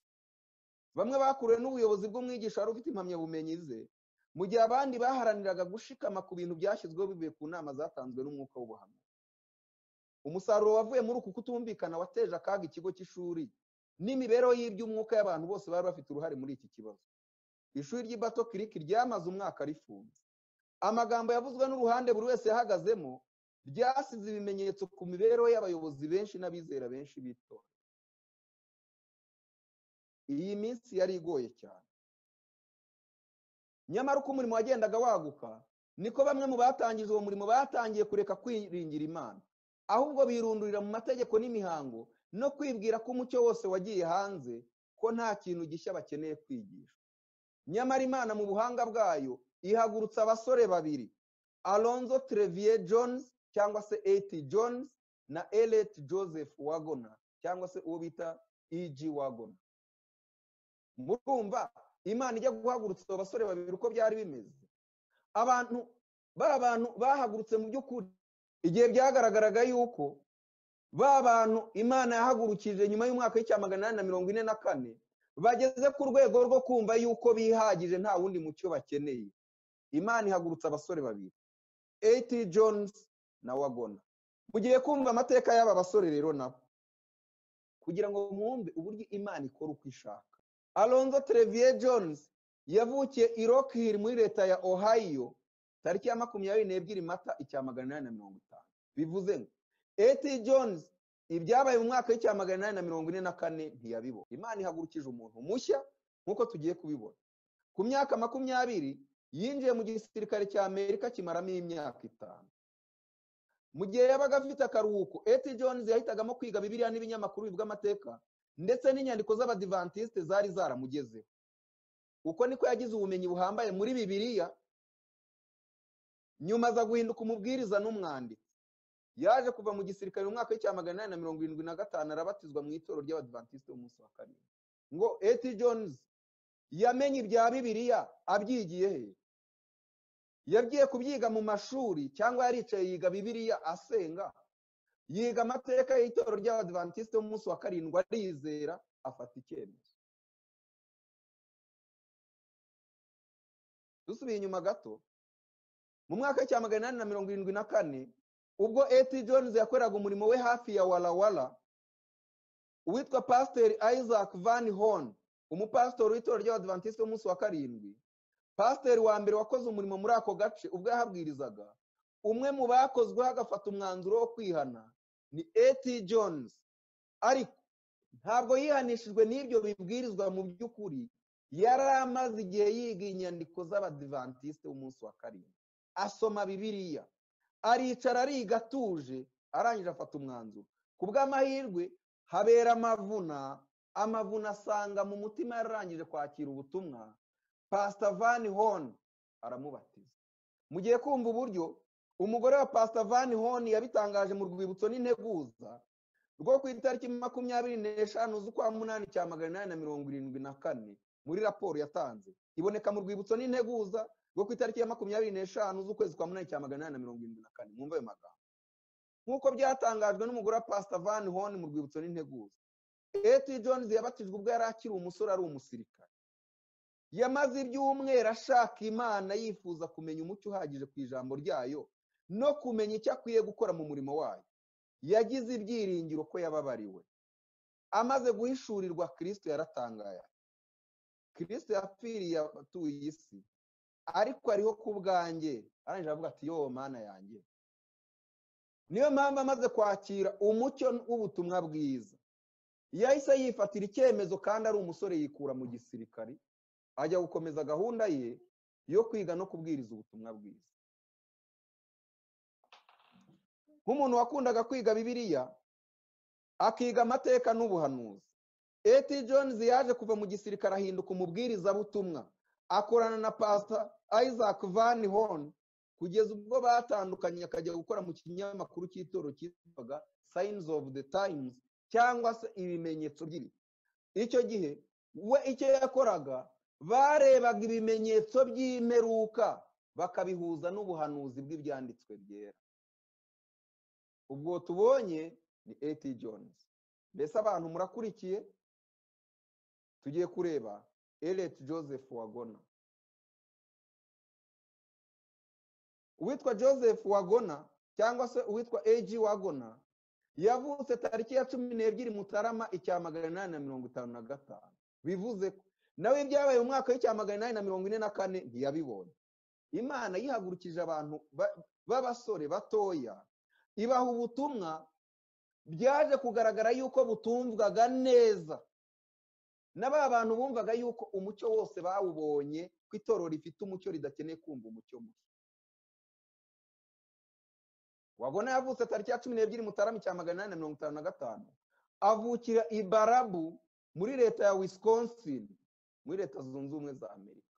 bamwe bakuriwe n'ubuyobozi bw'umwigisha wari ufite impamyabumenyi ze mu gihe abandi baharaniraga gushikama ku bintu byashyizweho bivuye ku nama zatanzwe n'umwuka w'ubuhanuzi umusaruro wavuye muri uku kutumvikana wateje akaga ikigo cy'ishuri n'imibereho y'iby'umwuka y'abantu bose bari bafite uruhare muri iki kibazo ishuri ry'ibato kiriki ryamaze umwaka rifunze amagambo yavuzwe n'uruhande buri wese yahagazemo ryasize ibimenyetso ku mibereho y'abayobozi benshi n'abizera benshi b'itora iyi minsi yari igoye cyane nyamara uko umurimo wagendaga waguka niko bamwe mu batangije uwo murimo batangiye kureka kwiringira imana ahubwo birundurira mu mategeko n'imihango no kwibwira ko umucyo wose wagiye hanze ko nta kintu gishya bakeneye kwigisha nyamara imana mu buhanga bwayo ihagurutsa abasore babiri alonzo Trevier jones cyangwa se eti jones na eleti joseph wagona cyangwa se uwo bita iji wagona murumva imana ijya guhagurutsa abo basore babiri uko byari bimeze abantu ba bantu bahagurutse mu by'ukuri igihe byagaragaraga yuko ba bantu imana yahagurukije nyuma y'umwaka w'icya magana inani na mirongo ine na kane bageze ku rwego rwo kumva yuko bihagije nta wundi mucyo bakeneye imana ihagurutsa abasore babiri eti jones na wagona mugiye kumva amateka y'aba basore rero nabo kugira ngo mwumve uburyo imana ikora uko ishaka alonzo Trevier jones yavukiye i rockhill muri leta ya ohio tariki ya makumyabiri n'ebyiri mata icya magana inani na mirongo itanu bivuze ngo eti jones ibyabaye mu mwaka w'icya magana inani na mirongo ine na kane ntiyabibona imana ihagurukije umuntu mushya nk'uko tugiye kubibona ku myaka makumyabiri yinjiye mu gisirikare cya amerika kimaramo imyaka itanu mu gihe yabaga afite akaruhuko eti jones yahitagamo kwiga bibiliya n'ibinyamakuru bivuga amateka ndetse n'inyandiko z'abadivantisite zari zaramugezeho uko niko yagize ubumenyi buhambaye muri bibiliya nyuma aza guhinduka umubwiriza n'umwanditsi yaje kuva mu gisirikare mu mwaka w'icya magana inani na mirongo irindwi na gatanu arabatizwa mu itoro ry'abadivantisite umunsi wa karindwi ngo eti jones yamenye ibya bibiliya abyigiye he yagiye kubyiga mu mashuri cyangwa yaricaye yiga bibiliya asenga yiga amateka y'itorero ry'abadivantisite umunsi wa karindwi arizera afata icyemezo dusubiye inyuma gato mu mwaka w'icya magana inani na mirongo irindwi na kane ubwo eti jones yakoreraga umurimo we hafi ya warawara uwitwa pasiteri isaac van horn umupasitori w'itorero ry'abadivantisite umunsi wa karindwi pasiteri wa mbere wakoze umurimo muri ako gace ubwo yahabwirizaga umwe mu bakozweho agafata umwanzuro wo kwihana ni eti jones ariko ntabwo yihanishijwe n'ibyo bibwirizwa mu by'ukuri yari amaze igihe yiga inyandiko z'abadivantisite umunsi wa karindwi asoma bibiliya aricara ariga atuje arangije afata umwanzuro ku bw'amahirwe habera amavuna amavuna asanga mu mutima yararangije kwakira ubutumwa pasita vani honi aramubatiza mugiye kumva uburyo umugore wa pasita vani honi yabitangaje mu rwibutso n'integuza rwo ku itariki makumyabiri n'eshanu z'ukwa munani cya magana inani na mirongo irindwi na kane muri raporo yatanze iboneka mu rwibutso n'integuza rwo ku itariki ya makumyabiri n'eshanu z'ukwezi kwa munani cya magana inani na mirongo irindwi na kane mwumve ayo magambo nk'uko byatangajwe n'umugore wa pasita vani honi mu rwibutso n'integuza eti jones yabatijwe ubwo yari akiri umusore ari umusirikare yamaze ibyumweru ashaka imana yifuza kumenya umucyo uhagije ku ijambo ryayo no kumenya icyo akwiye gukora mu murimo wayo yagize ibyiringiro ko yababariwe amaze guhishurirwa kirisito yaratangaye kirisito yapfiriye abatuye isi ariko ariho ku bwanjye arangije aravuga ati yowe mana yanjye niyo mpamvu amaze kwakira umucyo w'ubutumwa bwiza yahise yifatira icyemezo kandi ari umusore yikura mu gisirikari ajya gukomeza gahunda ye yo kwiga no kubwiriza ubutumwa bwiza nk'umuntu wakundaga kwiga bibiliya akiga amateka n'ubuhanuzi eti jonizi yaje kuva mu gisirikare ahinduka umubwirizabutumwa akorana na pasita isaac van horn kugeza ubwo batandukanye akajya gukora mu kinyamakuru cy'itoro cyitwaga sayinizi ofu de tayimuzi cyangwa se ibimenyetso by'ibihe icyo gihe we icyo yakoraga barebaga ibimenyetso by'imperuka bakabihuza n'ubuhanuzi bw'ibyanditswe byera ubwo tubonye ni eti jonesi mbese abantu murakurikiye tugiye kureba ereti joseph wagona uwitwa joseph wagona cyangwa se uwitwa eji wagona yavutse tariki ya cumi n'ebyiri mutarama icya magana inani na mirongo itanu na gatanu bivuze ko nawe ibyabaye mu mwaka w'icya magana inani na mirongo ine na kane ntiyabibonye imana yihagurukije abantu b'abasore batoya ibaha ubutumwa byaje kugaragara yuko butumvwaga neza na ba bantu bumvaga yuko umucyo wose bawubonye ko itorero rifite umucyo ridakeneye kumva umucyo mushya wabona yavutse tariki ya cumi n'ebyiri mutarama cya magana inani na mirongo itanu na gatanu avukira i barabu muri leta ya wisconsin muri leta zunze ubumwe za amerika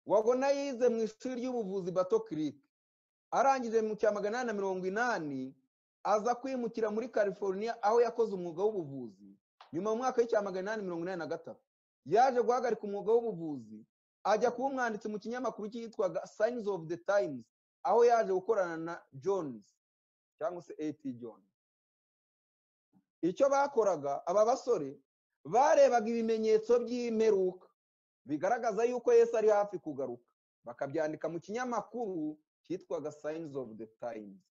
wabona yize mu ishuri ry'ubuvuzi bato kirike arangije mu cya magana inani na mirongo inani aza kwimukira muri california aho yakoze umwuga w'ubuvuzi nyuma mu mwaka w'icya magana inani mirongo inani na gatatu yaje guhagarika umwuga w'ubuvuzi ajya kuba umwanditsi mu kinyamakuru cyitwaga sayinizi ofu de tayimuzi aho yaje gukorana na jones cyangwa se eti jones icyo bakoraga aba basore barebaga ibimenyetso by'imperuka bigaragaza yuko Yesu ari hafi kugaruka bakabyandika mu kinyamakuru cyitwaga sayinizi ofu de tayimuzi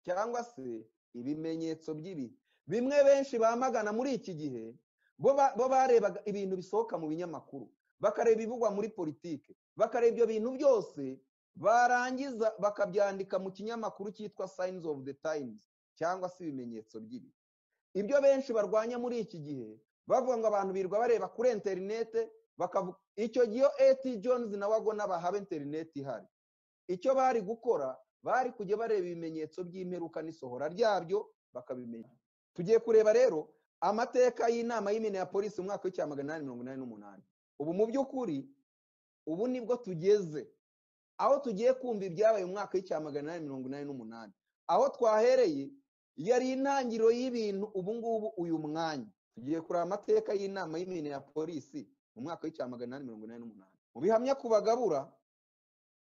cyangwa se ibimenyetso by'ibihe bimwe benshi bamagana muri iki gihe bo barebaga ibintu bisohoka mu binyamakuru bakareba ibivugwa muri politiki bakareba ibyo bintu byose barangiza bakabyandika mu kinyamakuru cyitwa sayinizi ofu de tayimuzi cyangwa se ibimenyetso by'ibihe ibyo benshi barwanya muri iki gihe bavuga ngo abantu birirwa bareba kuri interinete bakavuga icyo gihe eti jonizi nawe agona bahaba interinete ihari icyo bari gukora bari kujya bareba ibimenyetso by'imperuka n'isohora ryabyo bakabimenya tugiye kureba rero amateka y'inama y'imena ya polisi mu mwaka w'icya magana inani mirongo inani n'umunani ubu mu by'ukuri ubu nibwo tugeze aho tugiye kumva ibyabaye mu mwaka w'icya magana inani mirongo inani n'umunani aho twahereye yari intangiriro y'ibintu ubu ngubu uyu mwanya tugiye kureba amateka y'inama y'imena ya polisi mu mwaka w'icya magana inani mirongo inani n'umunani mu bihamya ku bagabura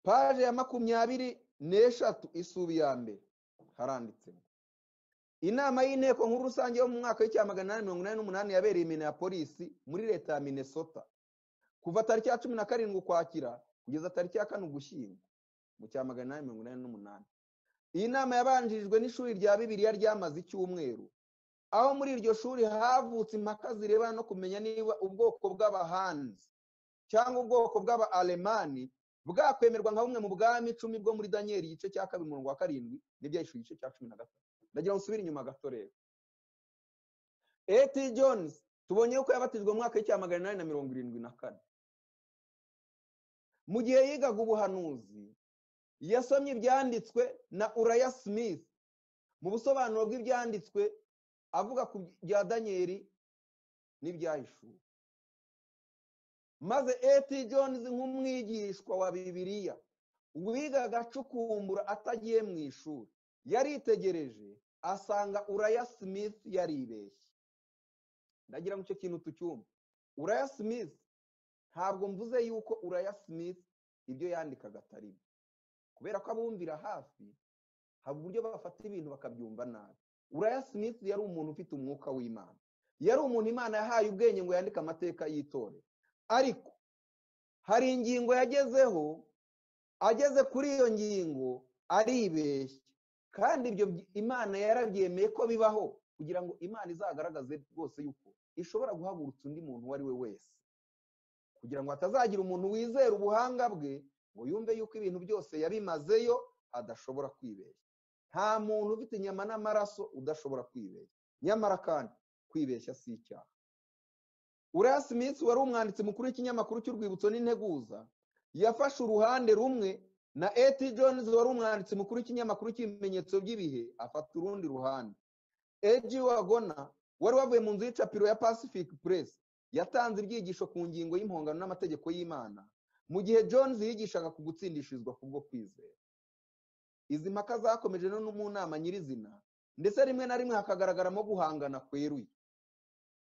paje ya makumyabiri n'eshatu isubi ya mbere haranditsemo inama y'inteko nkuru rusange yo mu mwaka w'icya magana inani mirongo inani n'umunani yabereye imena ya polisi muri leta ya minesota kuva tariki ya cumi na karindwi ukwakira kugeza tariki ya kane ugushyingo mu cya magana inani mirongo inani n'umunani iyi nama yabanjirijwe n'ishuri rya bibiliya ryamaze icyumweru aho muri iryo shuri havutse impaka zirebana no kumenya niba ubwoko bw'abahanzi cyangwa ubwoko bw'aba alemani bwakwemerwa nka bumwe mu bwami icumi bwo muri daniyeli igice cya kabiri umurongo wa karindwi n'ibyahishwe igice cya cumi na gatatu ndagira ngo nsubire inyuma gato rero eti jones tubonye yuko yabatijwe mu mwaka w'icya magana inani na mirongo irindwi na kane mu gihe yigaga ubuhanuzi yasomye ibyanditswe na uraya smith mu busobanuro bw'ibyanditswe avuga ku bya daniyeli n'ibyahishuwe maze eti jones nk'umwigishwa wa bibiliya wigaga acukumbura atagiye mu ishuri yaritegereje asanga uraya smith yaribeshye ndagira ngo icyo kintu tucyumve uraya smith ntabwo mvuze yuko uraya smith ibyo yandikaga atari byo kubera ko abumvira hafi haba uburyo bafata ibintu bakabyumva nabi uraya smith yari umuntu ufite umwuka w'imana yari umuntu imana yahaye ubwenge ngo yandike amateka y'itorero ariko hari ingingo yagezeho ageze kuri iyo ngingo aribeshya kandi ibyo imana yarabyemeye ko bibaho kugira ngo imana izagaragaze rwose yuko ishobora guhagurutsa undi muntu uwo ari we wese kugira ngo hatazagira umuntu wizera ubuhanga bwe ngo yumve yuko ibintu byose yabimazeyo adashobora kwibeshya nta muntu ufite inyama n'amaraso udashobora kwibeshya nyamara kandi kwibeshya si icyaha uraya smith wari umwanditsi mukuru w'ikinyamakuru cy'urwibutso n'integuza yafashe uruhande rumwe na eti jones wari umwanditsi mukuru w'ikinyamakuru cy'ibimenyetso by'ibihe afata urundi ruhande eji wagona wari wavuye mu nzu y'icapiro ya pacific press yatanze ibyigisho ku ngingo y'impongano n'amategeko y'imana mu gihe jones yigishaga ku gutsindishirizwa kubwo kwizera izi mpaka zakomeje no mu nama nyirizina ndetse rimwe na rimwe hakagaragaramo guhangana kweruye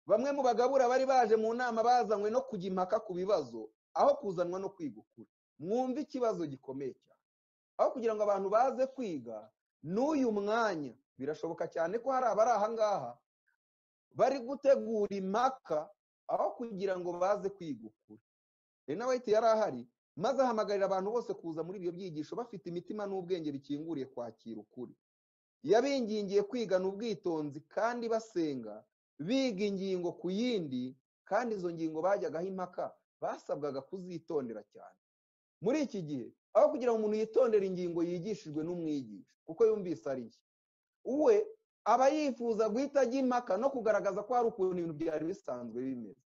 bamwe mu bagabura bari baje mu nama bazanywe no kujya impaka ku bibazo aho kuzanwa no kwiga ukuri mwumve ikibazo gikomeye cyane aho kugira ngo abantu baze kwiga n'uyu mwanya birashoboka cyane ko hari abari aha ngaha bari gutegura impaka aho kugira ngo baze kwiga ukuri rena wayiti yari ahari maze ahamagarira abantu bose kuza muri ibyo byigisho bafite imitima n'ubwenge bikinguriye kwakira ukuri yabingingiye kwigana ubwitonzi kandi basenga biga ingingo ku yindi kandi izo ngingo bajyagaho impaka basabwaga kuzitondera cyane muri iki gihe aho kugira ngo umuntu yitondere ingingo yigishijwe n'umwigisha kuko yumvise ari nshya we aba yifuza guhita ajya impaka no kugaragaza ko hari ukuntu ibintu byari bisanzwe bimeze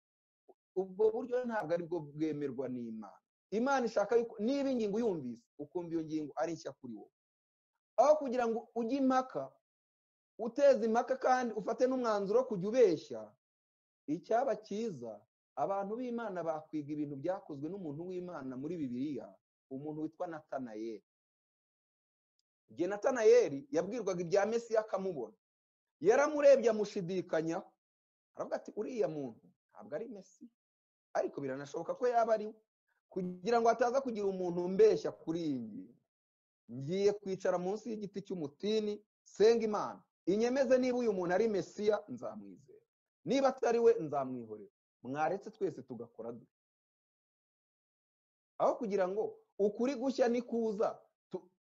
ubwo buryo ntabwo aribwo bwemerwa n'imana imana ishaka niba ingingo uyumvise ukumva iyo ngingo ari nshya kuri wowe aho kugira ngo ujye impaka uteze impaka kandi ufate n'umwanzuro wo kujya ubeshya icyaba cyiza abantu b'imana bakwiga ibintu byakozwe n'umuntu w'imana muri bibiliya umuntu witwa natanayeri igihe natanayeri yabwirwaga ibya mesiya akamubona yaramurebye amushidikanyaho aravuga ati uriya muntu ntabwo ari mesiya ariko biranashoboka ko yaba ari we kugira ngo hataza kugira umuntu umbeshya kuri iyi ngingo ngiye kwicara munsi y'igiti cy'umutini senga imana inyemeze niba uyu muntu ari mesiya nzamwizera niba atari we nzamwihorera mwaretse twese tugakora dute aho kugira ngo ukuri gushya nikuza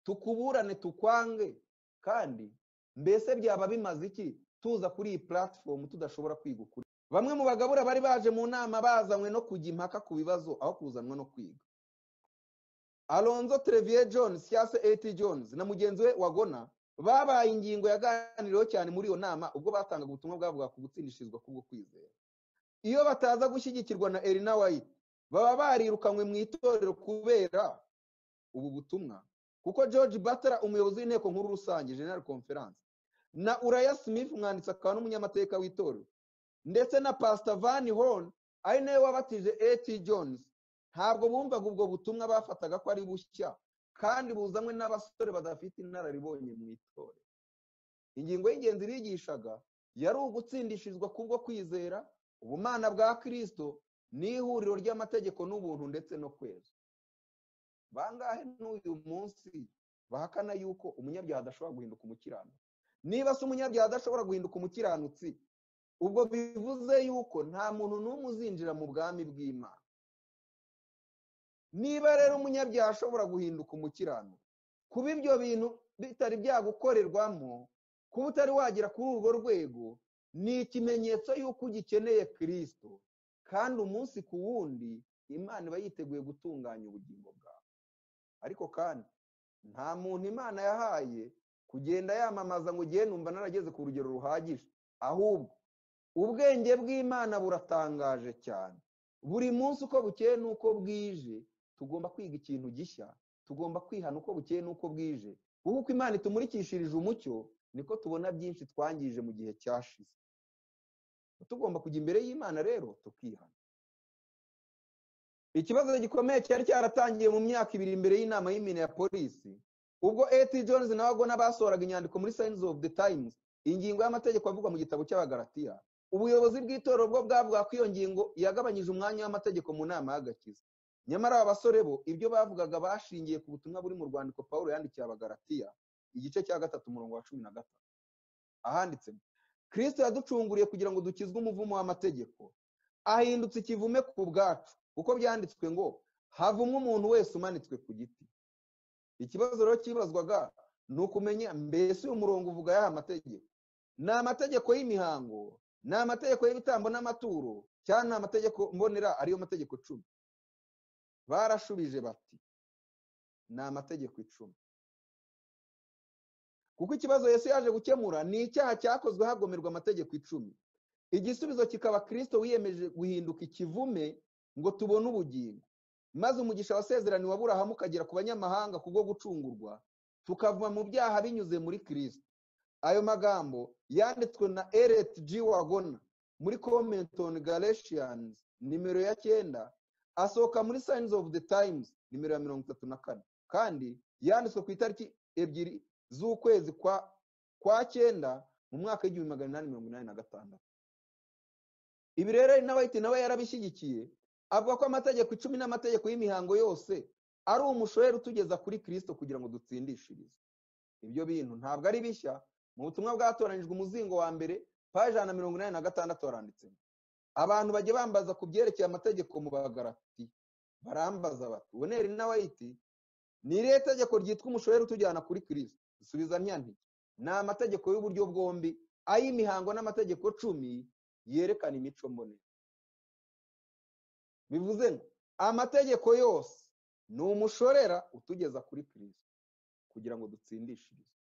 tukuburane tukwange kandi mbese byaba bimaze iki tuza kuri iyi puratifomu tudashobora kwiga ukuri bamwe mu bagabura bari baje mu nama bazanywe no kujya impaka ku bibazo aho kuzanwa no kwiga alonzo televiye jones cyangwa se eti jones na mugenzi we wagona babaye ingingo yaganiriweho cyane muri iyo nama ubwo batangaga ubutumwa bwavuga ku gutsindishirizwa kubwo kwizera iyo bataza gushyigikirwa na erina wayiti baba barirukanywe mu itorero kubera ubu butumwa kuko george batara umuyobozi w'inteko nkuru rusange general conference na uraya smith umwanditsi akaba n'umunyamateka w'itorero ndetse na pasita vani horn ari nawe wabatije eti jones ntabwo bumvaga ubwo butumwa bafataga ko ari bushya kandi buzanywe n'abasore badafite inararibonye mu itorero ingingo y'ingenzi bigishaga yari ugutsindishizwa kubwo kwizera ubumana bwa kirisito n'ihuriro ry'amategeko n'ubuntu ndetse no kweza bangahe n'uyu munsi bahakana yuko umunyabyaha adashobora guhinduka umukiranutsi niba se umunyabyaha adashobora guhinduka umukiranutsi ubwo bivuze yuko nta muntu n'umwe uzinjira mu bwami bw'imana niba rero umunyabyaha ashobora guhinduka umukiranutsi kuba ibyo bintu bitari byagukorerwamo kuba utari wagera kuri urwo rwego ni ikimenyetso y'uko ugikeneye kirisito kandi umunsi ku wundi imana iba yiteguye gutunganya ubugingo bwawe ariko kandi nta muntu imana yahaye kugenda yamamaza ngo ugiye numva narageze ku rugero ruhagije ahubwo ubwenge bw'imana buratangaje cyane buri munsi uko bukeye n'uko bwije tugomba kwiga ikintu gishya tugomba kwihana uko bukeye n'uko bwije kuko uko imana itumurikishirije umucyo niko tubona byinshi twangije mu gihe cyashize tugomba kujya imbere y'imana rero tukihana ikibazo gikomeye cyari cyaratangiye mu myaka ibiri imbere y'inama y'imine ya polisi ubwo eti jones na wagona basohoraga inyandiko muri sayinizi ofu de tayimuzi ingingo y'amategeko avugwa mu gitabo cy'abagaratiya ubuyobozi bw'itorero bwo bwavuga ko iyo ngingo yagabanyije umwanya w'amategeko mu nama y'agakiza nyamara aba basore bo ibyo bavugaga bashingiye ku butumwa buri mu rwandiko paul yandikiye abagaratiya igice cya gatatu umurongo wa cumi na gatatu ahanditse kirisito yaducunguriye kugira ngo dukizwe umuvumo w'amategeko ahindutse ikivume ku bwacu kuko byanditswe ngo havumwe umuntu wese umanitswe ku giti ikibazo rero cyibazwaga ni ukumenya mbese uyu murongo uvuga y'aya amategeko ni amategeko y'imihango ni amategeko y'ibitambo n'amaturo cyangwa ni amategeko mbonera ariyo mategeko cumi barashubije bati ni amategeko icumi kuko ikibazo Yesu yaje gukemura ni icyaha cyakozwe hagomerwa amategeko icumi igisubizo kikaba kirisito wiyemeje guhinduka ikivume ngo tubone ubugingo maze umugisha wasezeraniwe aburahamu ukagera ku banyamahanga kubwo gucungurwa tukava mu byaha binyuze muri kirisito ayo magambo yanditswe na ereti ji wagona muri komentoni galeshiyani nimero ya cyenda asohoka muri sayinizi ofu de tayimuzi nimero ya mirongo itatu na kane kandi yanditswe ku itariki ebyiri z'ukwezi kwa kwa cyenda mu mwaka w'igihumbi magana inani mirongo inani na gatandatu ibi rero inawayiti nawe yarabishyigikiye avuga ko amategeko icumi n'amategeko y'imihango yose ari umushorera utugeza kuri kirisito kugira ngo dutsindishirize ibyo bintu ntabwo ari bishya mu butumwa bwatoranyijwe umuzingo wa mbere paji ijana na mirongo inani na gatandatu haranditsemo abantu bajya bambaza ku byerekeye amategeko mu bagarati barambaza bati ubonere inawayiti ni irihe tegeko ryitwa umushorera utujyana kuri kirisito dusubiza nti ni amategeko y'uburyo bwombi ay'imihango n'amategeko cumi yerekana imico mbonera bivuze ngo amategeko yose ni umushorera utugeza kuri kirisito kugira ngo dutsindishirize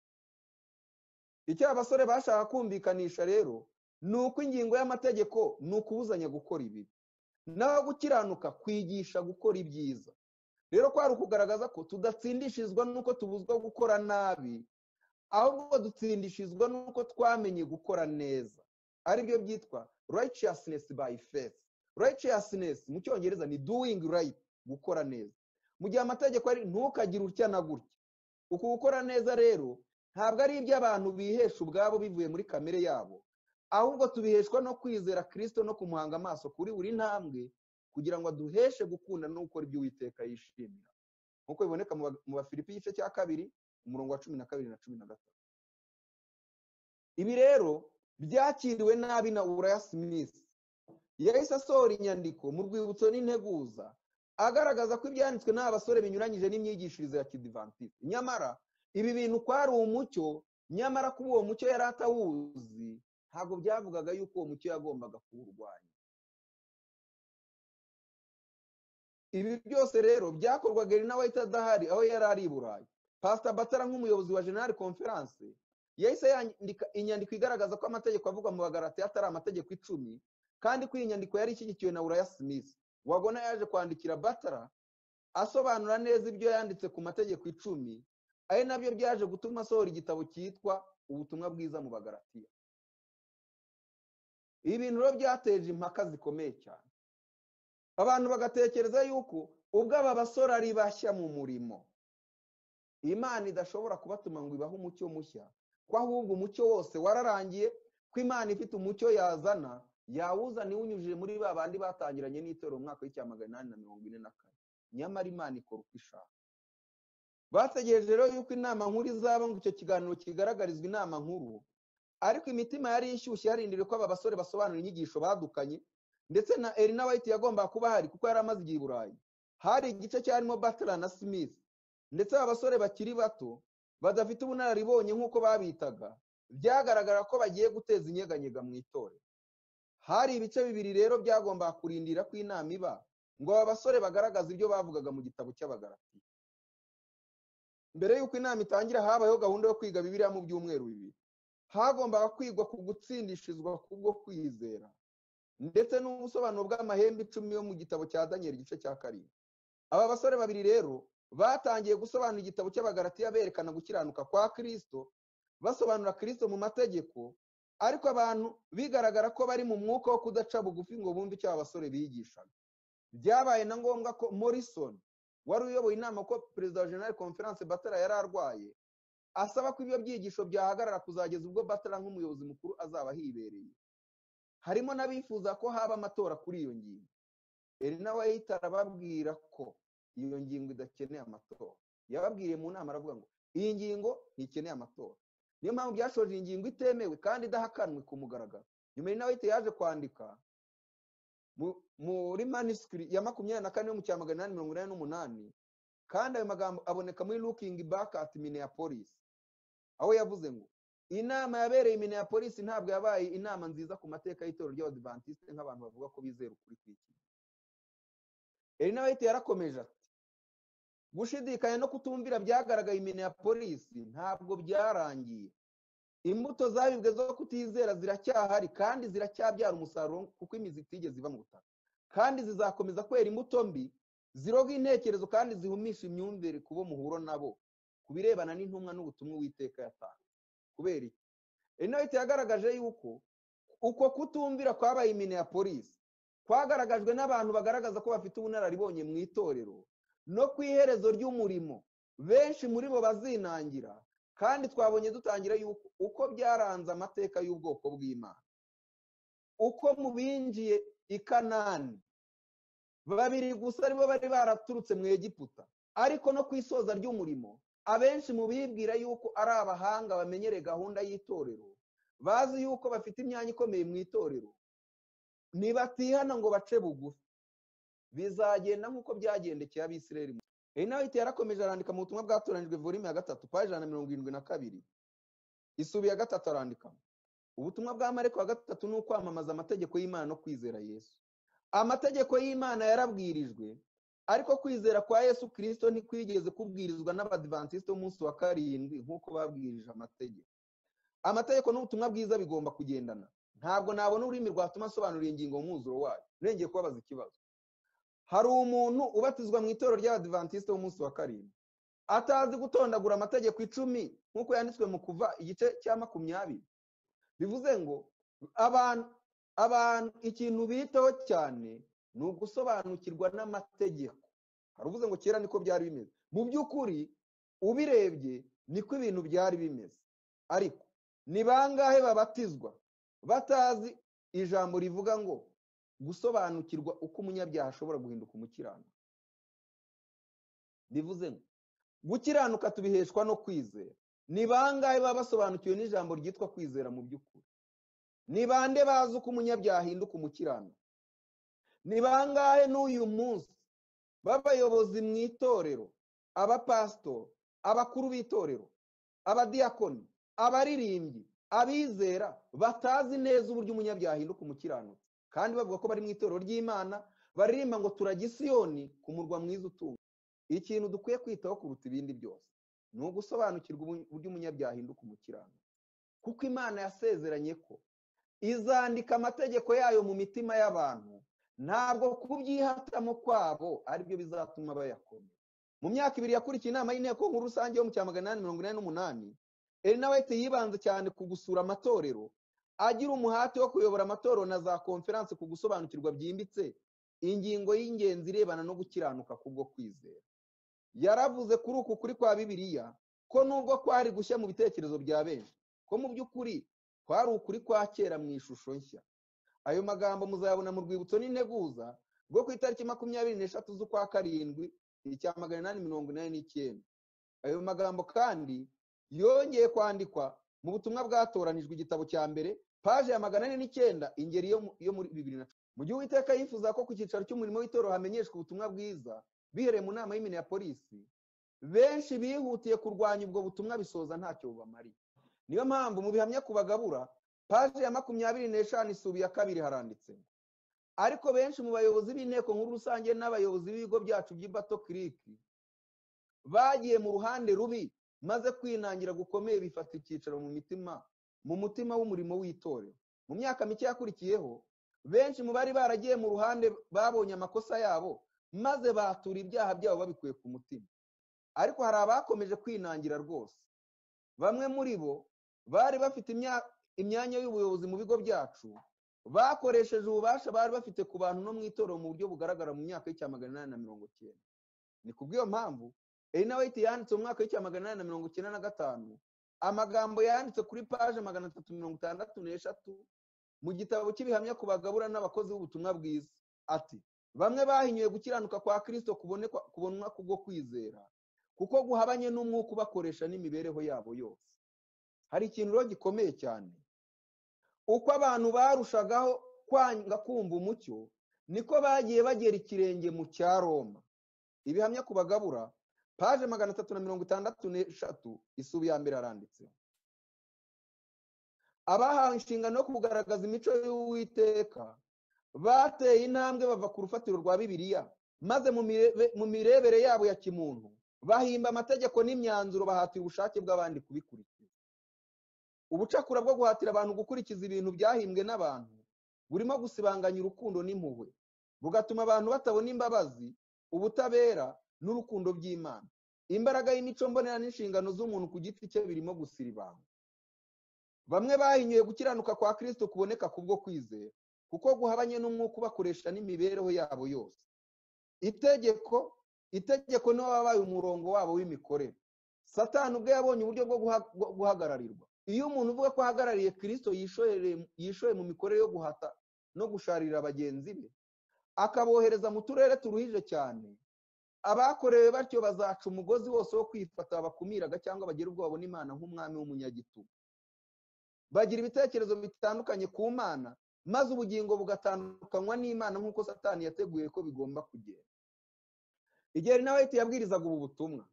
icyo abasore bashaka kumvikanisha rero ni uko ingingo y'amategeko ni ukubuzanya gukora ibibi naho gukiranuka kwigisha gukora ibyiza rero kwari ukugaragaza ko tudatsindishirizwa n'uko tubuzwa gukora nabi ahubwo dutsindishirizwa n'uko twamenye gukora neza aribyo byitwa righteousness by faith righteousness mu cyongereza ni doing right gukora neza mu gihe amategeko ari ntukagire utya na gutya uku gukora neza rero ntabwo ari iby'abantu bihesha ubwabo bivuye muri kamere yabo ahubwo tubiheshwa no kwizera kirisito no kumuhanga amaso kuri buri ntambwe kugira ngo aduheshe gukunda no gukora ibyo uwiteka yishimira nk'uko biboneka mu bafilipi igice cya kabiri umurongo wa cumi na kabiri na cumi na gatatu ibi rero byakiriwe nabi na uraya simisi yahise asohora inyandiko mu rwibutso n'integuza agaragaza ko ibyanditswe n'aba basore binyuranyije n'imyigishirize ya kidivantisite nyamara ibi bintu kwari umucyo nyamara kuba uwo mucyo yari atawuzi ntabwo byavugaga yuko uwo mucyo yagombaga kuwurwanya ibi byose rero byakorwaga na wahita adahari aho yari ari i burayi pasita batara nk'umuyobozi wa jenali konferanse yahise yandika inyandiko igaragaza ko amategeko avugwa mu bagarati atari amategeko icumi kandi ko iyi nyandiko yari ishyigikiwe na uraya simisi wabona yaje kwandikira batara asobanura neza ibyo yanditse ku mategeko icumi ari nabyo byaje gutuma asohora igitabo cyitwa ubutumwa bwiza mu bagaratiya ibi bintu rero byateje impaka zikomeye cyane abantu bagatekereza yuko ubwo aba basore ari bashya mu murimo imana idashobora kubatuma ngo ibahe umucyo mushya ko ahubwo umucyo wose wararangiye ko imana ifite umucyo yazana yawuzana iwunyujije muri ba bandi batangiranye n'itorero mu mwaka w'icyamagana inani na mirongo ine na kane nyamara imana ikora uko ishaka bategereje rero yuko inama nkuru izaba ngo icyo kiganiro kigaragarizwa inama nkuru ariko imitima yari ishyushye yarindiriye ko aba basore basobanura inyigisho badukanye ndetse na erina wayiti yagombaga kuba ahari kuko yari amaze igihe i burayi hari igice cyarimo batara na smith ndetse aba basore bakiri bato badafite ubunararibonye nk'uko babitaga byagaragara ko bagiye guteza inyeganyega mu itorero hari ibice bibiri rero byagombaga kurindira ko inama iba ngo aba basore bagaragaze ibyo bavugaga mu gitabo cy'abagaratiya mbere y'uko inama itangira habayeho gahunda yo kwiga bibiriya mu byumweru bibiri hagombaga kwigwa ku gutsindishirizwa kubwo kwizera ndetse n'ubusobanuro bw'amahembe icumi yo mu gitabo cya daniel igice cya karindwi aba basore babiri rero batangiye gusobanura igitabo cy'abagaratiya berekana gukiranuka kwa kirisito basobanura kirisito mu mategeko ariko abantu bigaragara ko bari mu mwuka wo kudaca bugufi ngo bumve icyo aba basore bigishaga byabaye na ngombwa ko morrison wari uyoboye inama ko perezida wa jenali konferanse batara yari arwaye asaba ko ibyo byigisho byahagarara kuzageza ubwo batara nk'umuyobozi mukuru azaba ahibereye harimo n'abifuza ko haba amatora kuri iyo ngingo erina we arababwira ko iyo ngingo idakeneye amatora yababwiriye mu nama aravuga ngo iyi ngingo ntikeneye amatora niyo mpamvu byashoje iyi ngingo itemewe kandi idahakanwe ku mugaragaro nyuma erina we yaje kwandika muri manisikiri ya makumyabiri na kane yo mu cya magana inani mirongo inani n'umunani kandi ayo magambo aboneka muri lukingi baka ati minneapolis aho yavuze ngo inama yabereye minneapolis ntabwo yabaye inama nziza ku mateka y'itorero ry'abadivantisite nk'abantu bavuga ko bizera ukuri kw'iki eri nawe yarakomeje ati gushidikanya no kutumvira byagaragaye imene ya polisi ntabwo byarangiye imbuto zabibwe zo kutizera ziracyahari kandi ziracyabyara umusaruro kuko imizi itigeze iva mu butaka kandi zizakomeza kwera imbuto mbi ziroga intekerezo kandi zihumisha imyumvire ku bo muhuro nabo ku birebana n'intumwa n'ubutumwa witeka yatanze kubera iki inote yagaragaje yuko uko kutumvira kwabaye imine ya polisi kwagaragajwe n'abantu bagaragaza ko bafite ubunararibonye mu itorero no ku iherezo ry'umurimo benshi muri bo bazinangira kandi twabonye dutangira yuko uko byaranze amateka y'ubwoko bw'imana uko mu binjiye i kanani babiri gusa aribo bari baraturutse mu egiputa ariko no ku isoza ry'umurimo abenshi mu bibwira yuko ari abahanga bamenyereye gahunda y'itorero bazi yuko bafite imyanya ikomeye mu itorero ntibatihana ngo bace bugufi bizagenda nk'uko byagendekeye abisirayeli inawiti yarakomeje arandika mu butumwa bwatoranijwe volume ya gatatu paji ijana na mirongo irindwi na kabiri isubi ya gatatu arandikamo ubutumwa bwa mareko wa gatatu ni ukwamamaza amategeko y'imana no kwizera yesu amategeko y'imana yarabwirijwe ariko kwizera kwa yesu kirisito ntikwigeze kubwirizwa n'abadivantisite umunsi wa karindwi nk'uko babwirije amategeko amategeko n'ubutumwa bwiza bigomba kugendana ntabwo nabona ururimi rwatuma asobanura iyi ngingo mwuzuro wayo nirengeye kubabaza ikibazo hari umuntu ubatizwa mu itorero ry'abadivantisite w'umunsi wa karindwi atazi gutondagura amategeko icumi nk'uko yanditswe mu kuva igice cya makumyabiri bivuze ngo abantu abantu ikintu bitaho cyane ni ugusobanukirwa n'amategeko haruvuze ngo kera niko byari bimeze mu by'ukuri ubirebye niko ibintu byari bimeze ariko ni bangahe babatizwa batazi ijambo rivuga ngo gusobanukirwa uko umunyabyaha ashobora guhinduka umukiranuka bivuze ngo gukiranuka tubiheshwa no kwizera ni bangahe baba basobanukiwe n'ijambo ryitwa kwizera mu by'ukuri ni bande bazi uko umunyabyaha ahinduka umukiranuka ni bangahe n'uyu munsi b'abayobozi mu itorero abapasitoro abakuru b'itorero abadiyakoni abaririmbyi abizera batazi neza uburyo umunyabyaha ahinduka umukiranutsi kandi bavuga ko bari mu itorero ry'imana baririmba ngo turagisiyoni ku murwa mwiza utunga ikintu dukwiye kwitaho kuruta ibindi byose ni ugusobanukirwa uburyo umunyabyaha ahinduka umukiranutsi kuko imana yasezeranye ko izandika amategeko yayo mu mitima y'abantu ntabwo kubyihatamo kwabo aribyo bizatuma bayakoma mu myaka ibiri yakurikiye inama y'inteko nkuru rusange yo mu cya magana inani mirongo inani n'umunani erinaweti yibanze cyane ku gusura amatorero agira umuhati wo kuyobora amatorero na za konferanse ku gusobanukirwa byimbitse ingingo y'ingenzi irebana no gukiranuka kubwo kwizera yaravuze kuri uku kuri kwa bibiliya ko nubwo kwari gushya mu bitekerezo bya benshi ko mu by'ukuri kwari ukuri kwa kera mu ishusho nshya ayo magambo muzayabona mu rwibutso n'integuza rwo ku itariki makumyabiri n'eshatu z'ukwa karindwi icya magana inani mirongo inani n'icyenda ayo magambo kandi yongeye kwandikwa mu butumwa bwatoranijwe igitabo cya mbere paje ya magana ane n'icyenda ingeri yo muri bibiri na cumi mu gihe uwiteka yifuza ko ku cyicaro cy'umurimo w'itorero hamenyeshwa ubutumwa bwiza bihereye mu nama y'imine ya polisi benshi bihutiye kurwanya ubwo butumwa bisoza ntacyo bubamariye niyo mpamvu mu bihamya ku bagabura paje ya makumyabiri n'eshanu isubi ya kabiri haranditse ariko benshi mu bayobozi b'inteko nkuru rusange n'abayobozi b'ibigo byacu by'ibato kiriki bagiye mu ruhande rubi maze kwinangira gukomeye bifata icyicaro mu mitima mu mutima w'umurimo w'itorero mu myaka mike yakurikiyeho benshi mu bari baragiye mu ruhande babonye amakosa yabo maze batura ibyaha byabo babikuye ku mutima ariko hari abakomeje kwinangira rwose bamwe muri bo bari bafite imyaka imyanya y'ubuyobozi mu bigo byacu bakoresheje ububasha bari bafite ku bantu no mu itorero mu buryo bugaragara mu myaka y'icya magana inani na mirongo icyenda ni ku bw'iyo mpamvu erinaweti yanditse mu mwaka w'icya magana inani na mirongo icyenda na gatanu amagambo yanditse kuri paje magana atatu mirongo itandatu n'eshatu mu gitabo cy'ibihamya ku bagabura n'abakozi b'ubutumwa bwiza ati bamwe bahinyuye gukiranuka kwa kirisito kubonwa kubwo kwizera kuko guhabanye n'umwuka ubakoresha n'imibereho yabo yose hari ikintu rero gikomeye cyane uko abantu barushagaho kwanga kumva umucyo niko bagiye bagera ikirenge mu cya roma ibihamya ku bagabura paje magana atatu na mirongo itandatu n'eshatu isubi ya mbere aranditse abahawe inshingano yo kugaragaza imico y'uwiteka bateye intambwe bava ku rufatiro rwa bibiliya maze mu mirebere yabo ya kimuntu bahimba amategeko n'imyanzuro bahatiye ubushake bw'abandi kubikurikiza ubucakura bwo guhatira abantu gukurikiza ibintu byahimbwe n'abantu burimo gusibanganya urukundo n'impuhwe bugatuma abantu batabona imbabazi ubutabera n'urukundo by'imana imbaraga y'imico mbonera n'inshingano z'umuntu ku giti cye birimo gusiribanga bamwe bahinyuye gukiranuka kwa kirisito kuboneka kubwo kwizera kuko guhabanye n'umwuka ubakoresha n'imibereho yabo yose itegeko itegeko niwe wabaye umurongo wabo w'imikorere satani ubwe yabonye uburyo bwo guhagararirwa iyo umuntu uvuga ko ahagarariye kirisito yishoye mu mikorere yo guhata no gusharira bagenzi be akabohereza mu turere turuhije cyane abakorewe batyo bazaca umugozi wose wo kwifata bakumiraga cyangwa bagira ubwoba n'imana nk'umwami w'umunyagitugu bagira ibitekerezo bitandukanye ku mana maze ubugingo bugatandukanywa n'imana nk'uko satani yateguye ko bigomba kugenda igihe nawe yabwirizaga ubu butumwa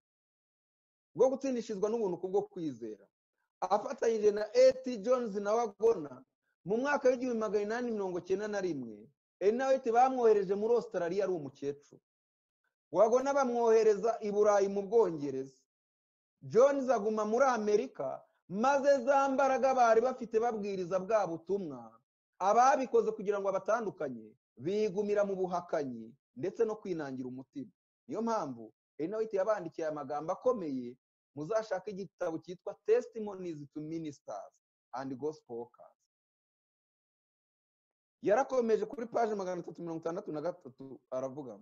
bwo gutsindishizwa n'ubuntu kubwo kwizera afatanyije na eti Jones na wagona mu mwaka w'igihumbi magana inani mirongo cyenda na rimwe elinaweti bamwohereje muri Australia ari umukecuru wagona bamwohereza i burayi mu bwongereza Jones aguma muri amerika maze za mbaraga bari bafite babwiriza bwa butumwa ababikoze kugira ngo abatandukanye bigumira mu buhakanyi ndetse no kwinangira umutima niyo mpamvu elinaweti yabandikiye amagambo akomeye muzashake igitabo cyitwa testimonies to ministers and gospel workers yarakomeje kuri paje magana atatu mirongo itandatu na gatatu aravuga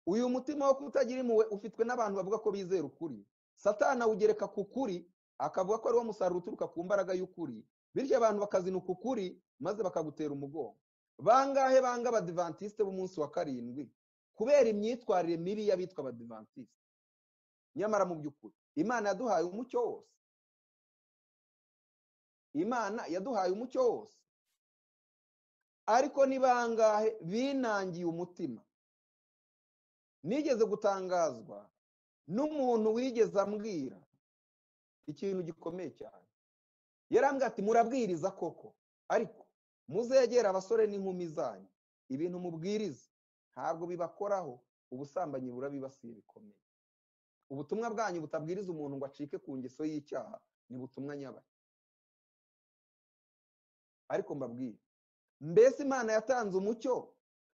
uyu mutima wo kutagira impuhwe ufitwe n'abantu bavuga ko bizera ukuri satana awugereka ku kuri akavuga ko ariwo musaruro uturuka ku mbaraga y'ukuri bityo abantu bakazinuka ukuri maze bakagutera umugongo bangahe banga abadivantisite b'umunsi wa karindwi kubera imyitwarire mibi y'abitwa abadivantisite nyamara mu by'ukuri imana yaduhaye umucyo wose imana yaduhaye umucyo wose ariko ni bangahe binangiye umutima nigeze gutangazwa n'umuntu wigeze ambwira ikintu gikomeye cyane yarambwira ati murabwiriza koko ariko muzegera abasore n'inkumi zanyu ibintu mubwiriza ntabwo bibakoraho ubusambanyi burabibasiye bikomeye ubutumwa bwanyu butabwiriza umuntu ngo acike ku ngeso y'icyaha ni butumwa nyabaye ariko mbabwire mbese imana yatanze umucyo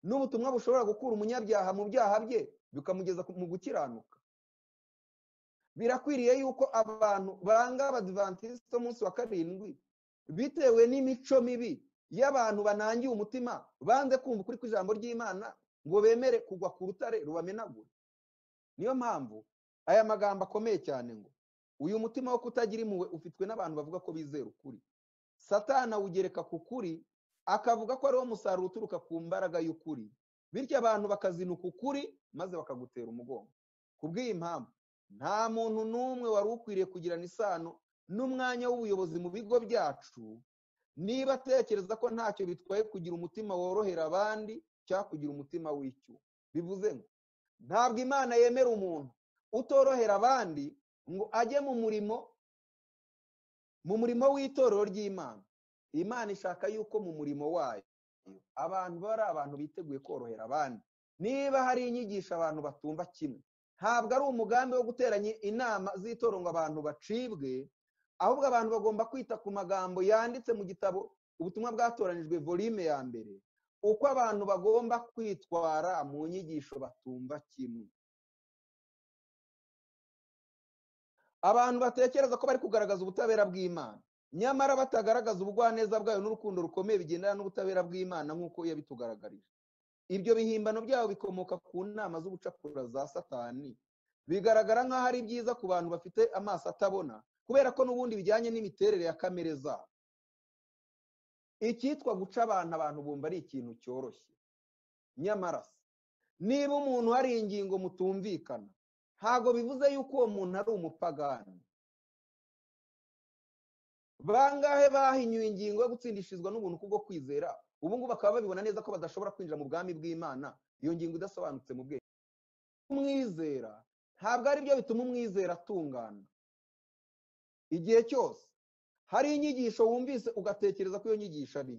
n'ubutumwa bushobora gukura umunyabyaha mu byaha bye bikamugeza mu gukiranuka birakwiriye yuko abantu banga abadivantisite umunsi wa karindwi bitewe n'imico mibi y'abantu banangiye umutima banze kumva ukuri kw'ijambo ry'imana ngo bemere kugwa ku rutare rubamenagura niyo mpamvu aya magambo akomeye cyane ngo uyu mutima wo kutagira impuhwe ufitwe n'abantu bavuga ko bizera ukuri satana awugereka ku kuri akavuga ko ariwo musaruro uturuka ku mbaraga y'ukuri bityo abantu bakazinuka ukuri maze bakagutera umugongo ku bw'iyi mpamvu nta muntu n'umwe wari ukwiriye kugirana isano n'umwanya w'ubuyobozi mu bigo byacu niba atekereza ko ntacyo bitwaye kugira umutima worohera abandi cyangwa kugira umutima w'icyo bivuze ngo ntabwo imana yemera umuntu utorohera abandi ngo ajye mu murimo mu murimo w'itorero ry'imana imana ishaka yuko mu murimo wayo abantu baba ari abantu biteguye korohera abandi niba hari inyigisho abantu batumva kimwe ntabwo ari umugambi wo guteranya inama z'itorero ngo abantu bacibwe ahubwo abantu bagomba kwita ku magambo yanditse mu gitabo ubutumwa bwatoranyijwe volume ya mbere uko abantu bagomba kwitwara mu nyigisho batumva kimwe abantu batekereza ko bari kugaragaza ubutabera bw'imana nyamara batagaragaza ubugwaneza bwayo n'urukundo rukomeye bigendana n'ubutabera bw'imana nk'uko yabitugaragarije ibyo bihimbano byabo bikomoka ku nama z'ubucakura za satani bigaragara nk'aho ari byiza ku bantu bafite amaso atabona kubera ko n'ubundi bijyanye n'imiterere ya kamere zabo icyitwa guca abantu abantu bumva ari ikintu cyoroshye nyamara niba umuntu hari ingingo mutumvikana ntabwo bivuze yuko uwo muntu ari umupagani bangahe bahinyuye ingingo yo gutsindishizwa n'ubuntu kubwo kwizera ubu ngubu bakaba babibona neza ko badashobora kwinjira mu bwami bw'imana iyo ngingo idasobanutse mu bwenge umwizera ntabwo ari byo bituma umwizera atungana igihe cyose hari inyigisho wumvise ugatekereza ko iyo nyigisho ari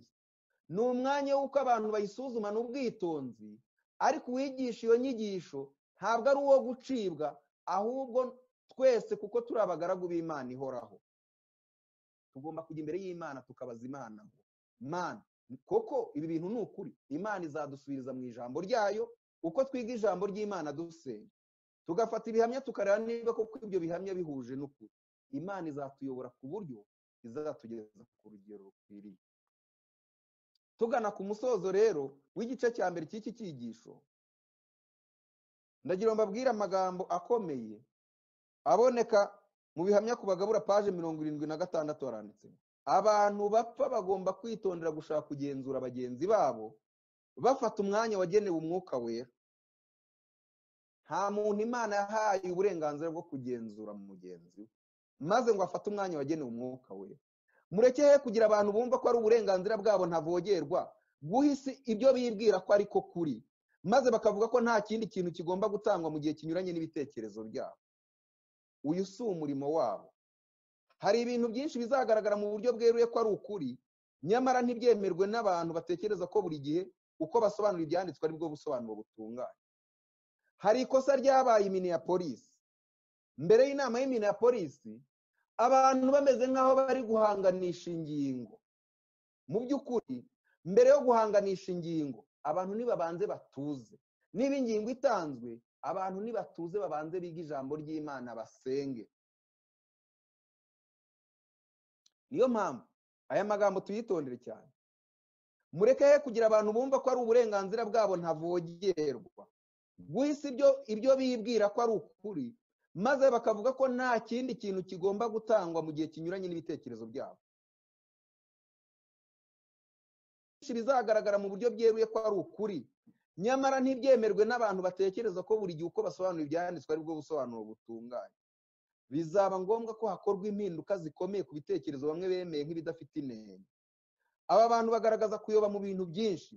ni umwanya w'uko abantu bayisuzumana ubwitonzi ariko uwigisha iyo nyigisho ntabwo ari uwo gucibwa ahubwo twese kuko turi abagaragu b'imana ihoraho tugomba kujya imbere y'imana tukabaza imana ngo mana koko ibi bintu ni ukuri imana izadusubiriza mu ijambo ryayo uko twiga ijambo ry'imana dusenga tugafata ibihamya tukareba niba koko ibyo bihamya bihuje n'ukuri imana izatuyobora ku buryo izatugeza ku rugero rukwiriye tugana ku musozo rero w'igice cya mbere cy'iki cyigisho ndagira ngo mbabwire amagambo akomeye aboneka mu bihamya ku bagabura paje mirongo irindwi na gatandatu haranditsemo abantu bapfa bagomba kwitondera gushaka kugenzura bagenzi babo bafata umwanya wagenewe umwuka wera nta muntu imana yahaye uburenganzira bwo kugenzura mugenzi we maze ngo afate umwanya wagenewe umwuka wera murekehe kugira abantu bumva ko ari uburenganzira bwabo ntavogerwa guha isi ibyo bibwira ko ariko kuri maze bakavuga ko nta kindi kintu kigomba gutangwa mu gihe kinyuranye n'ibitekerezo byabo uyu si umurimo wabo hari ibintu byinshi bizagaragara mu buryo bweruye ko ari ukuri nyamara ntibyemerwe n'abantu batekereza ko buri gihe uko basobanura ibyanditswe ari bwo busobanuro butunganye hari ikosa ryabaye Minneapolis mbere y'inama y'imina ya polisi abantu bameze nk'aho bari guhanganisha ingingo mu by'ukuri mbere yo guhanganisha ingingo abantu nibabanze batuze niba ingingo itanzwe abantu nibatuze babanze biga ijambo ry'imana basenge niyo mpamvu aya magambo tuyitondere cyane mureke kugira abantu bumva ko ari uburenganzira bwabo ntavogerwa guhise ibyo ibyo bibwira ko ari ukuri maze bakavuga ko nta kindi kintu kigomba gutangwa mu gihe kinyuranye n'ibitekerezo byabo bizagaragara mu buryo bweruye ko ari ukuri nyamara ntibyemerwe n'abantu batekereza ko buri gihe uko basobanura ibyanditswe ari bwo busobanuro butunganye bizaba ngombwa ko hakorwa impinduka zikomeye ku bitekerezo bamwe bemeye nk'ibidafite intego aba bantu bagaragaza kuyoba mu bintu byinshi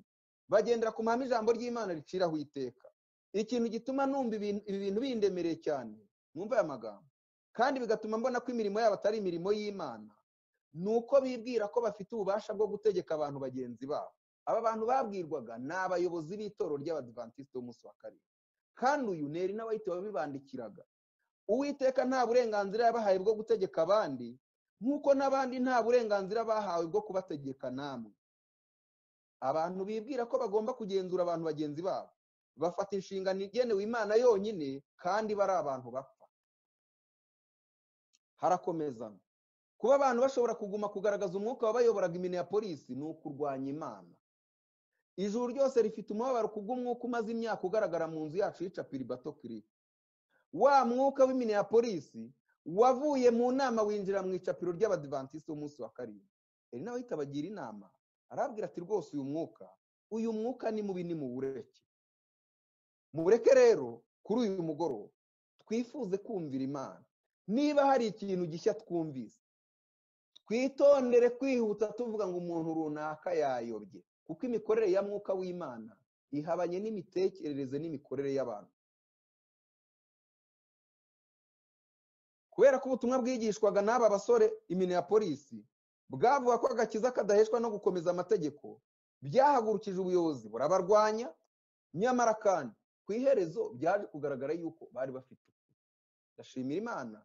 bagendera ku mahame ijambo ry'imana riciraho iteka ikintu gituma numva ibi bintu bindemereye cyane mwumva aya magambo kandi bigatuma mbona ko imirimo yabo atari imirimo y'imana ni uko bibwira ko bafite ububasha bwo gutegeka abantu bagenzi babo aba bantu babwirwaga ni abayobozi b'itoro ry'abadivantisite b'umunsi wa karindwi kandi uyu neri n'abayite babibandikiraga uwiteka nta burenganzira yabahaye bwo gutegeka abandi nk'uko n'abandi nta burenganzira bahawe bwo kubategeka namwe abantu bibwira ko bagomba kugenzura abantu bagenzi babo bafata inshingano igenewe imana yonyine kandi bari abantu bapfa harakomeza kuba abantu bashobora kuguma kugaragaza umwuka wabayoboraga imine ya polisi ni ukurwanya imana ijuru ryose rifite umubabaro kubw'umwuka umaze imyaka ugaragara mu nzu yacu y'icapiri bato kiri wa mwuka w'imine ya polisi wavuye mu nama winjira mu icapiro ry'abadivantisite umunsi wa karindwi eri nawe ahita abagira inama arabwira ati rwose uyu mwuka uyu mwuka ni mubi ni muwureke mubureke rero kuri uyu mugoroba twifuze kumvira imana niba hari ikintu gishya twumvise twitondere kwihuta tuvuga ngo umuntu runaka yayobye kuko imikorere ya mwuka w'imana ihabanye n'imitekerereze n'imikorere y'abantu kubera ko ubutumwa bwigishwaga n'aba basore imine ya polisi bwavuga ko agakiza kadaheshwa no gukomeza amategeko byahagurukije ubuyobozi burabarwanya nyamara kandi ku iherezo byaje kugaragara yuko bari bafite ukuri ndashimira imana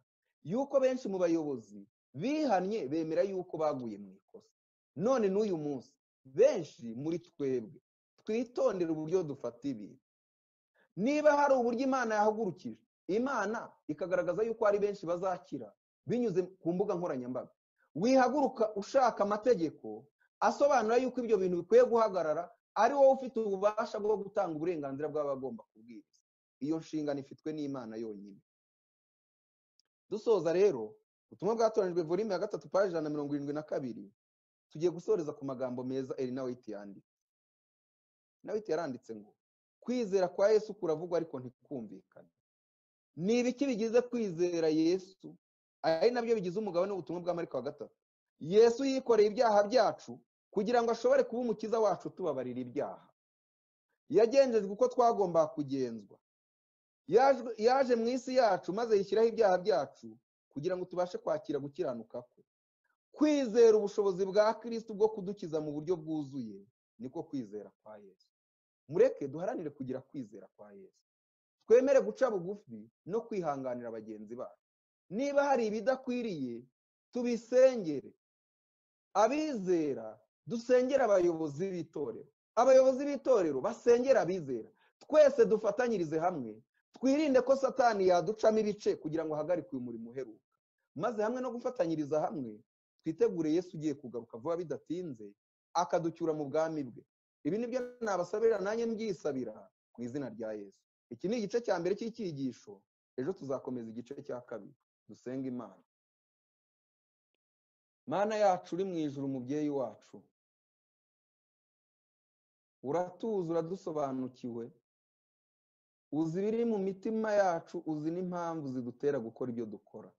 yuko benshi mu bayobozi bihannye bemera yuko baguye mu ikosa none n'uyu munsi benshi muri twebwe twitondera uburyo dufata ibintu niba hari uburyo imana yahagurukije imana ikagaragaza yuko ari benshi bazakira binyuze ku mbuga nkoranyambaga wihaguruka ushaka amategeko asobanura yuko ibyo bintu bikwiye guhagarara ari wowe ufite ububasha bwo gutanga uburenganzira bw'abagomba kubwiriza iyo nshingano ifitwe n'imana yonyine dusoza rero ubutumwa bwatoranyijwe volume ya gatatu paji ijana na mirongo irindwi na kabiri tugiye gusoreza ku magambo meza erina witi yanditse nawiti yaranditse ngo kwizera kwa yesu kuravugwa ariko ntikumvikane ni ibiki bigize kwizera yesu ari nabyo bigize umugabane w'ubutumwa bwa mariko wa gatatu yesu yikoreye ibyaha byacu kugira ngo ashobore kuba umukiza wacu tubabarira ibyaha yagenzejwe uko twagombaga kugenzwa yaje mu isi yacu maze yishyiraho ibyaha byacu kugira ngo tubashe kwakira gukiranuka kwe kwizera ubushobozi bwa kirisitu bwo kudukiza mu buryo bwuzuye niko kwizera kwa yesu mureke duharanire kugira kwizera kwa yesu twemere guca bugufi no kwihanganira bagenzi bacu niba hari ibidakwiriye tubisengere abizera dusengere abayobozi b'itorero abayobozi b'itorero basengere abizera twese dufatanyirize hamwe twirinde ko satani yaducamo ibice kugira ngo ahagarike uyu murimo uheruka maze hamwe no gufatanyiriza hamwe twitegure yesu ugiye kugaruka vuba bidatinze akaducyura mu bwami bwe ibi nibyo nabasabira nanjye mbyisabira mu izina rya yesu iki ni igice cya mbere cy'icyigisho ejo tuzakomeza igice cya kabiri dusenga imana mana yacu uri mu ijuru umubyeyi wacu uratuzi uradusobanukiwe uzi ibiri mu mitima yacu uzi n'impamvu zidutera gukora ibyo dukora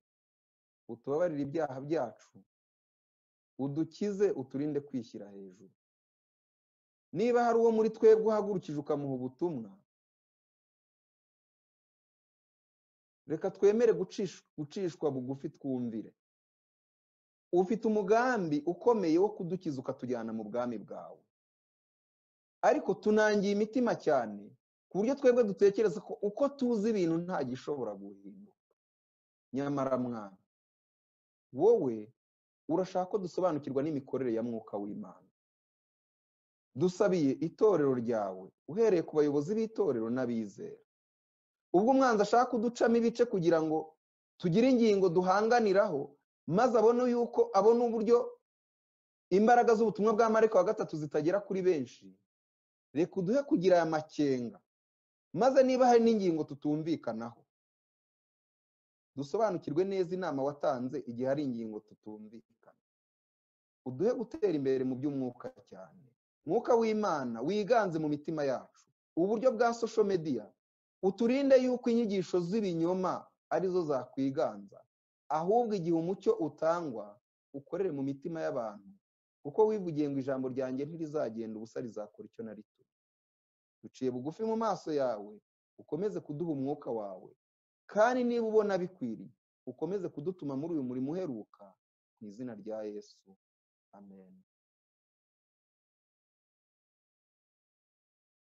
utubabarire ibyaha byacu udukize uturinde kwishyira hejuru niba hari uwo muri twebwe uhagurukije ukamuha ubutumwa reka twemere gucishwa bugufi twumvire ufite umugambi ukomeye wo kudukiza ukatujyana mu bwami bwawe ariko tunangiye imitima cyane ku buryo twebwe dutekereza ko uko tuzi ibintu nta gishobora guhinduka nyamara mwana wowe urashaka ko dusobanukirwa n'imikorere ya mwuka w'imana dusabiye itorero ryawe uhereye ku bayobozi b'itorero n'abizera ubwo umwanzi ashaka kuducamo ibice kugira ngo tugire ingingo duhanganiraho maze abone yuko abona uburyo imbaraga z'ubutumwa bwa marika wa gatatu zitagera kuri benshi reka uduhe kugira aya makenga maze niba hari n'ingingo tutumvikanaho dusobanukirwe neza inama watanze igihe hari ingingo tutumvikana uduhe gutera imbere mu by'umwuka cyane mwuka w'imana wiganze mu mitima yacu uburyo bwa sosho mediya uturinde yuko inyigisho z'ibinyoma arizo zakwiganza ahubwo igihe umucyo utangwa ukorere mu mitima y'abantu kuko wivugiye ngo ijambo ryanjye ntirizagenda ubusa rizakora icyo na rito duciye bugufi mu maso yawe ukomeze kuduha umwuka wawe kandi niba ubona bikwiriye ukomeze kudutuma muri uyu murimo uheruka mu izina rya yesu amen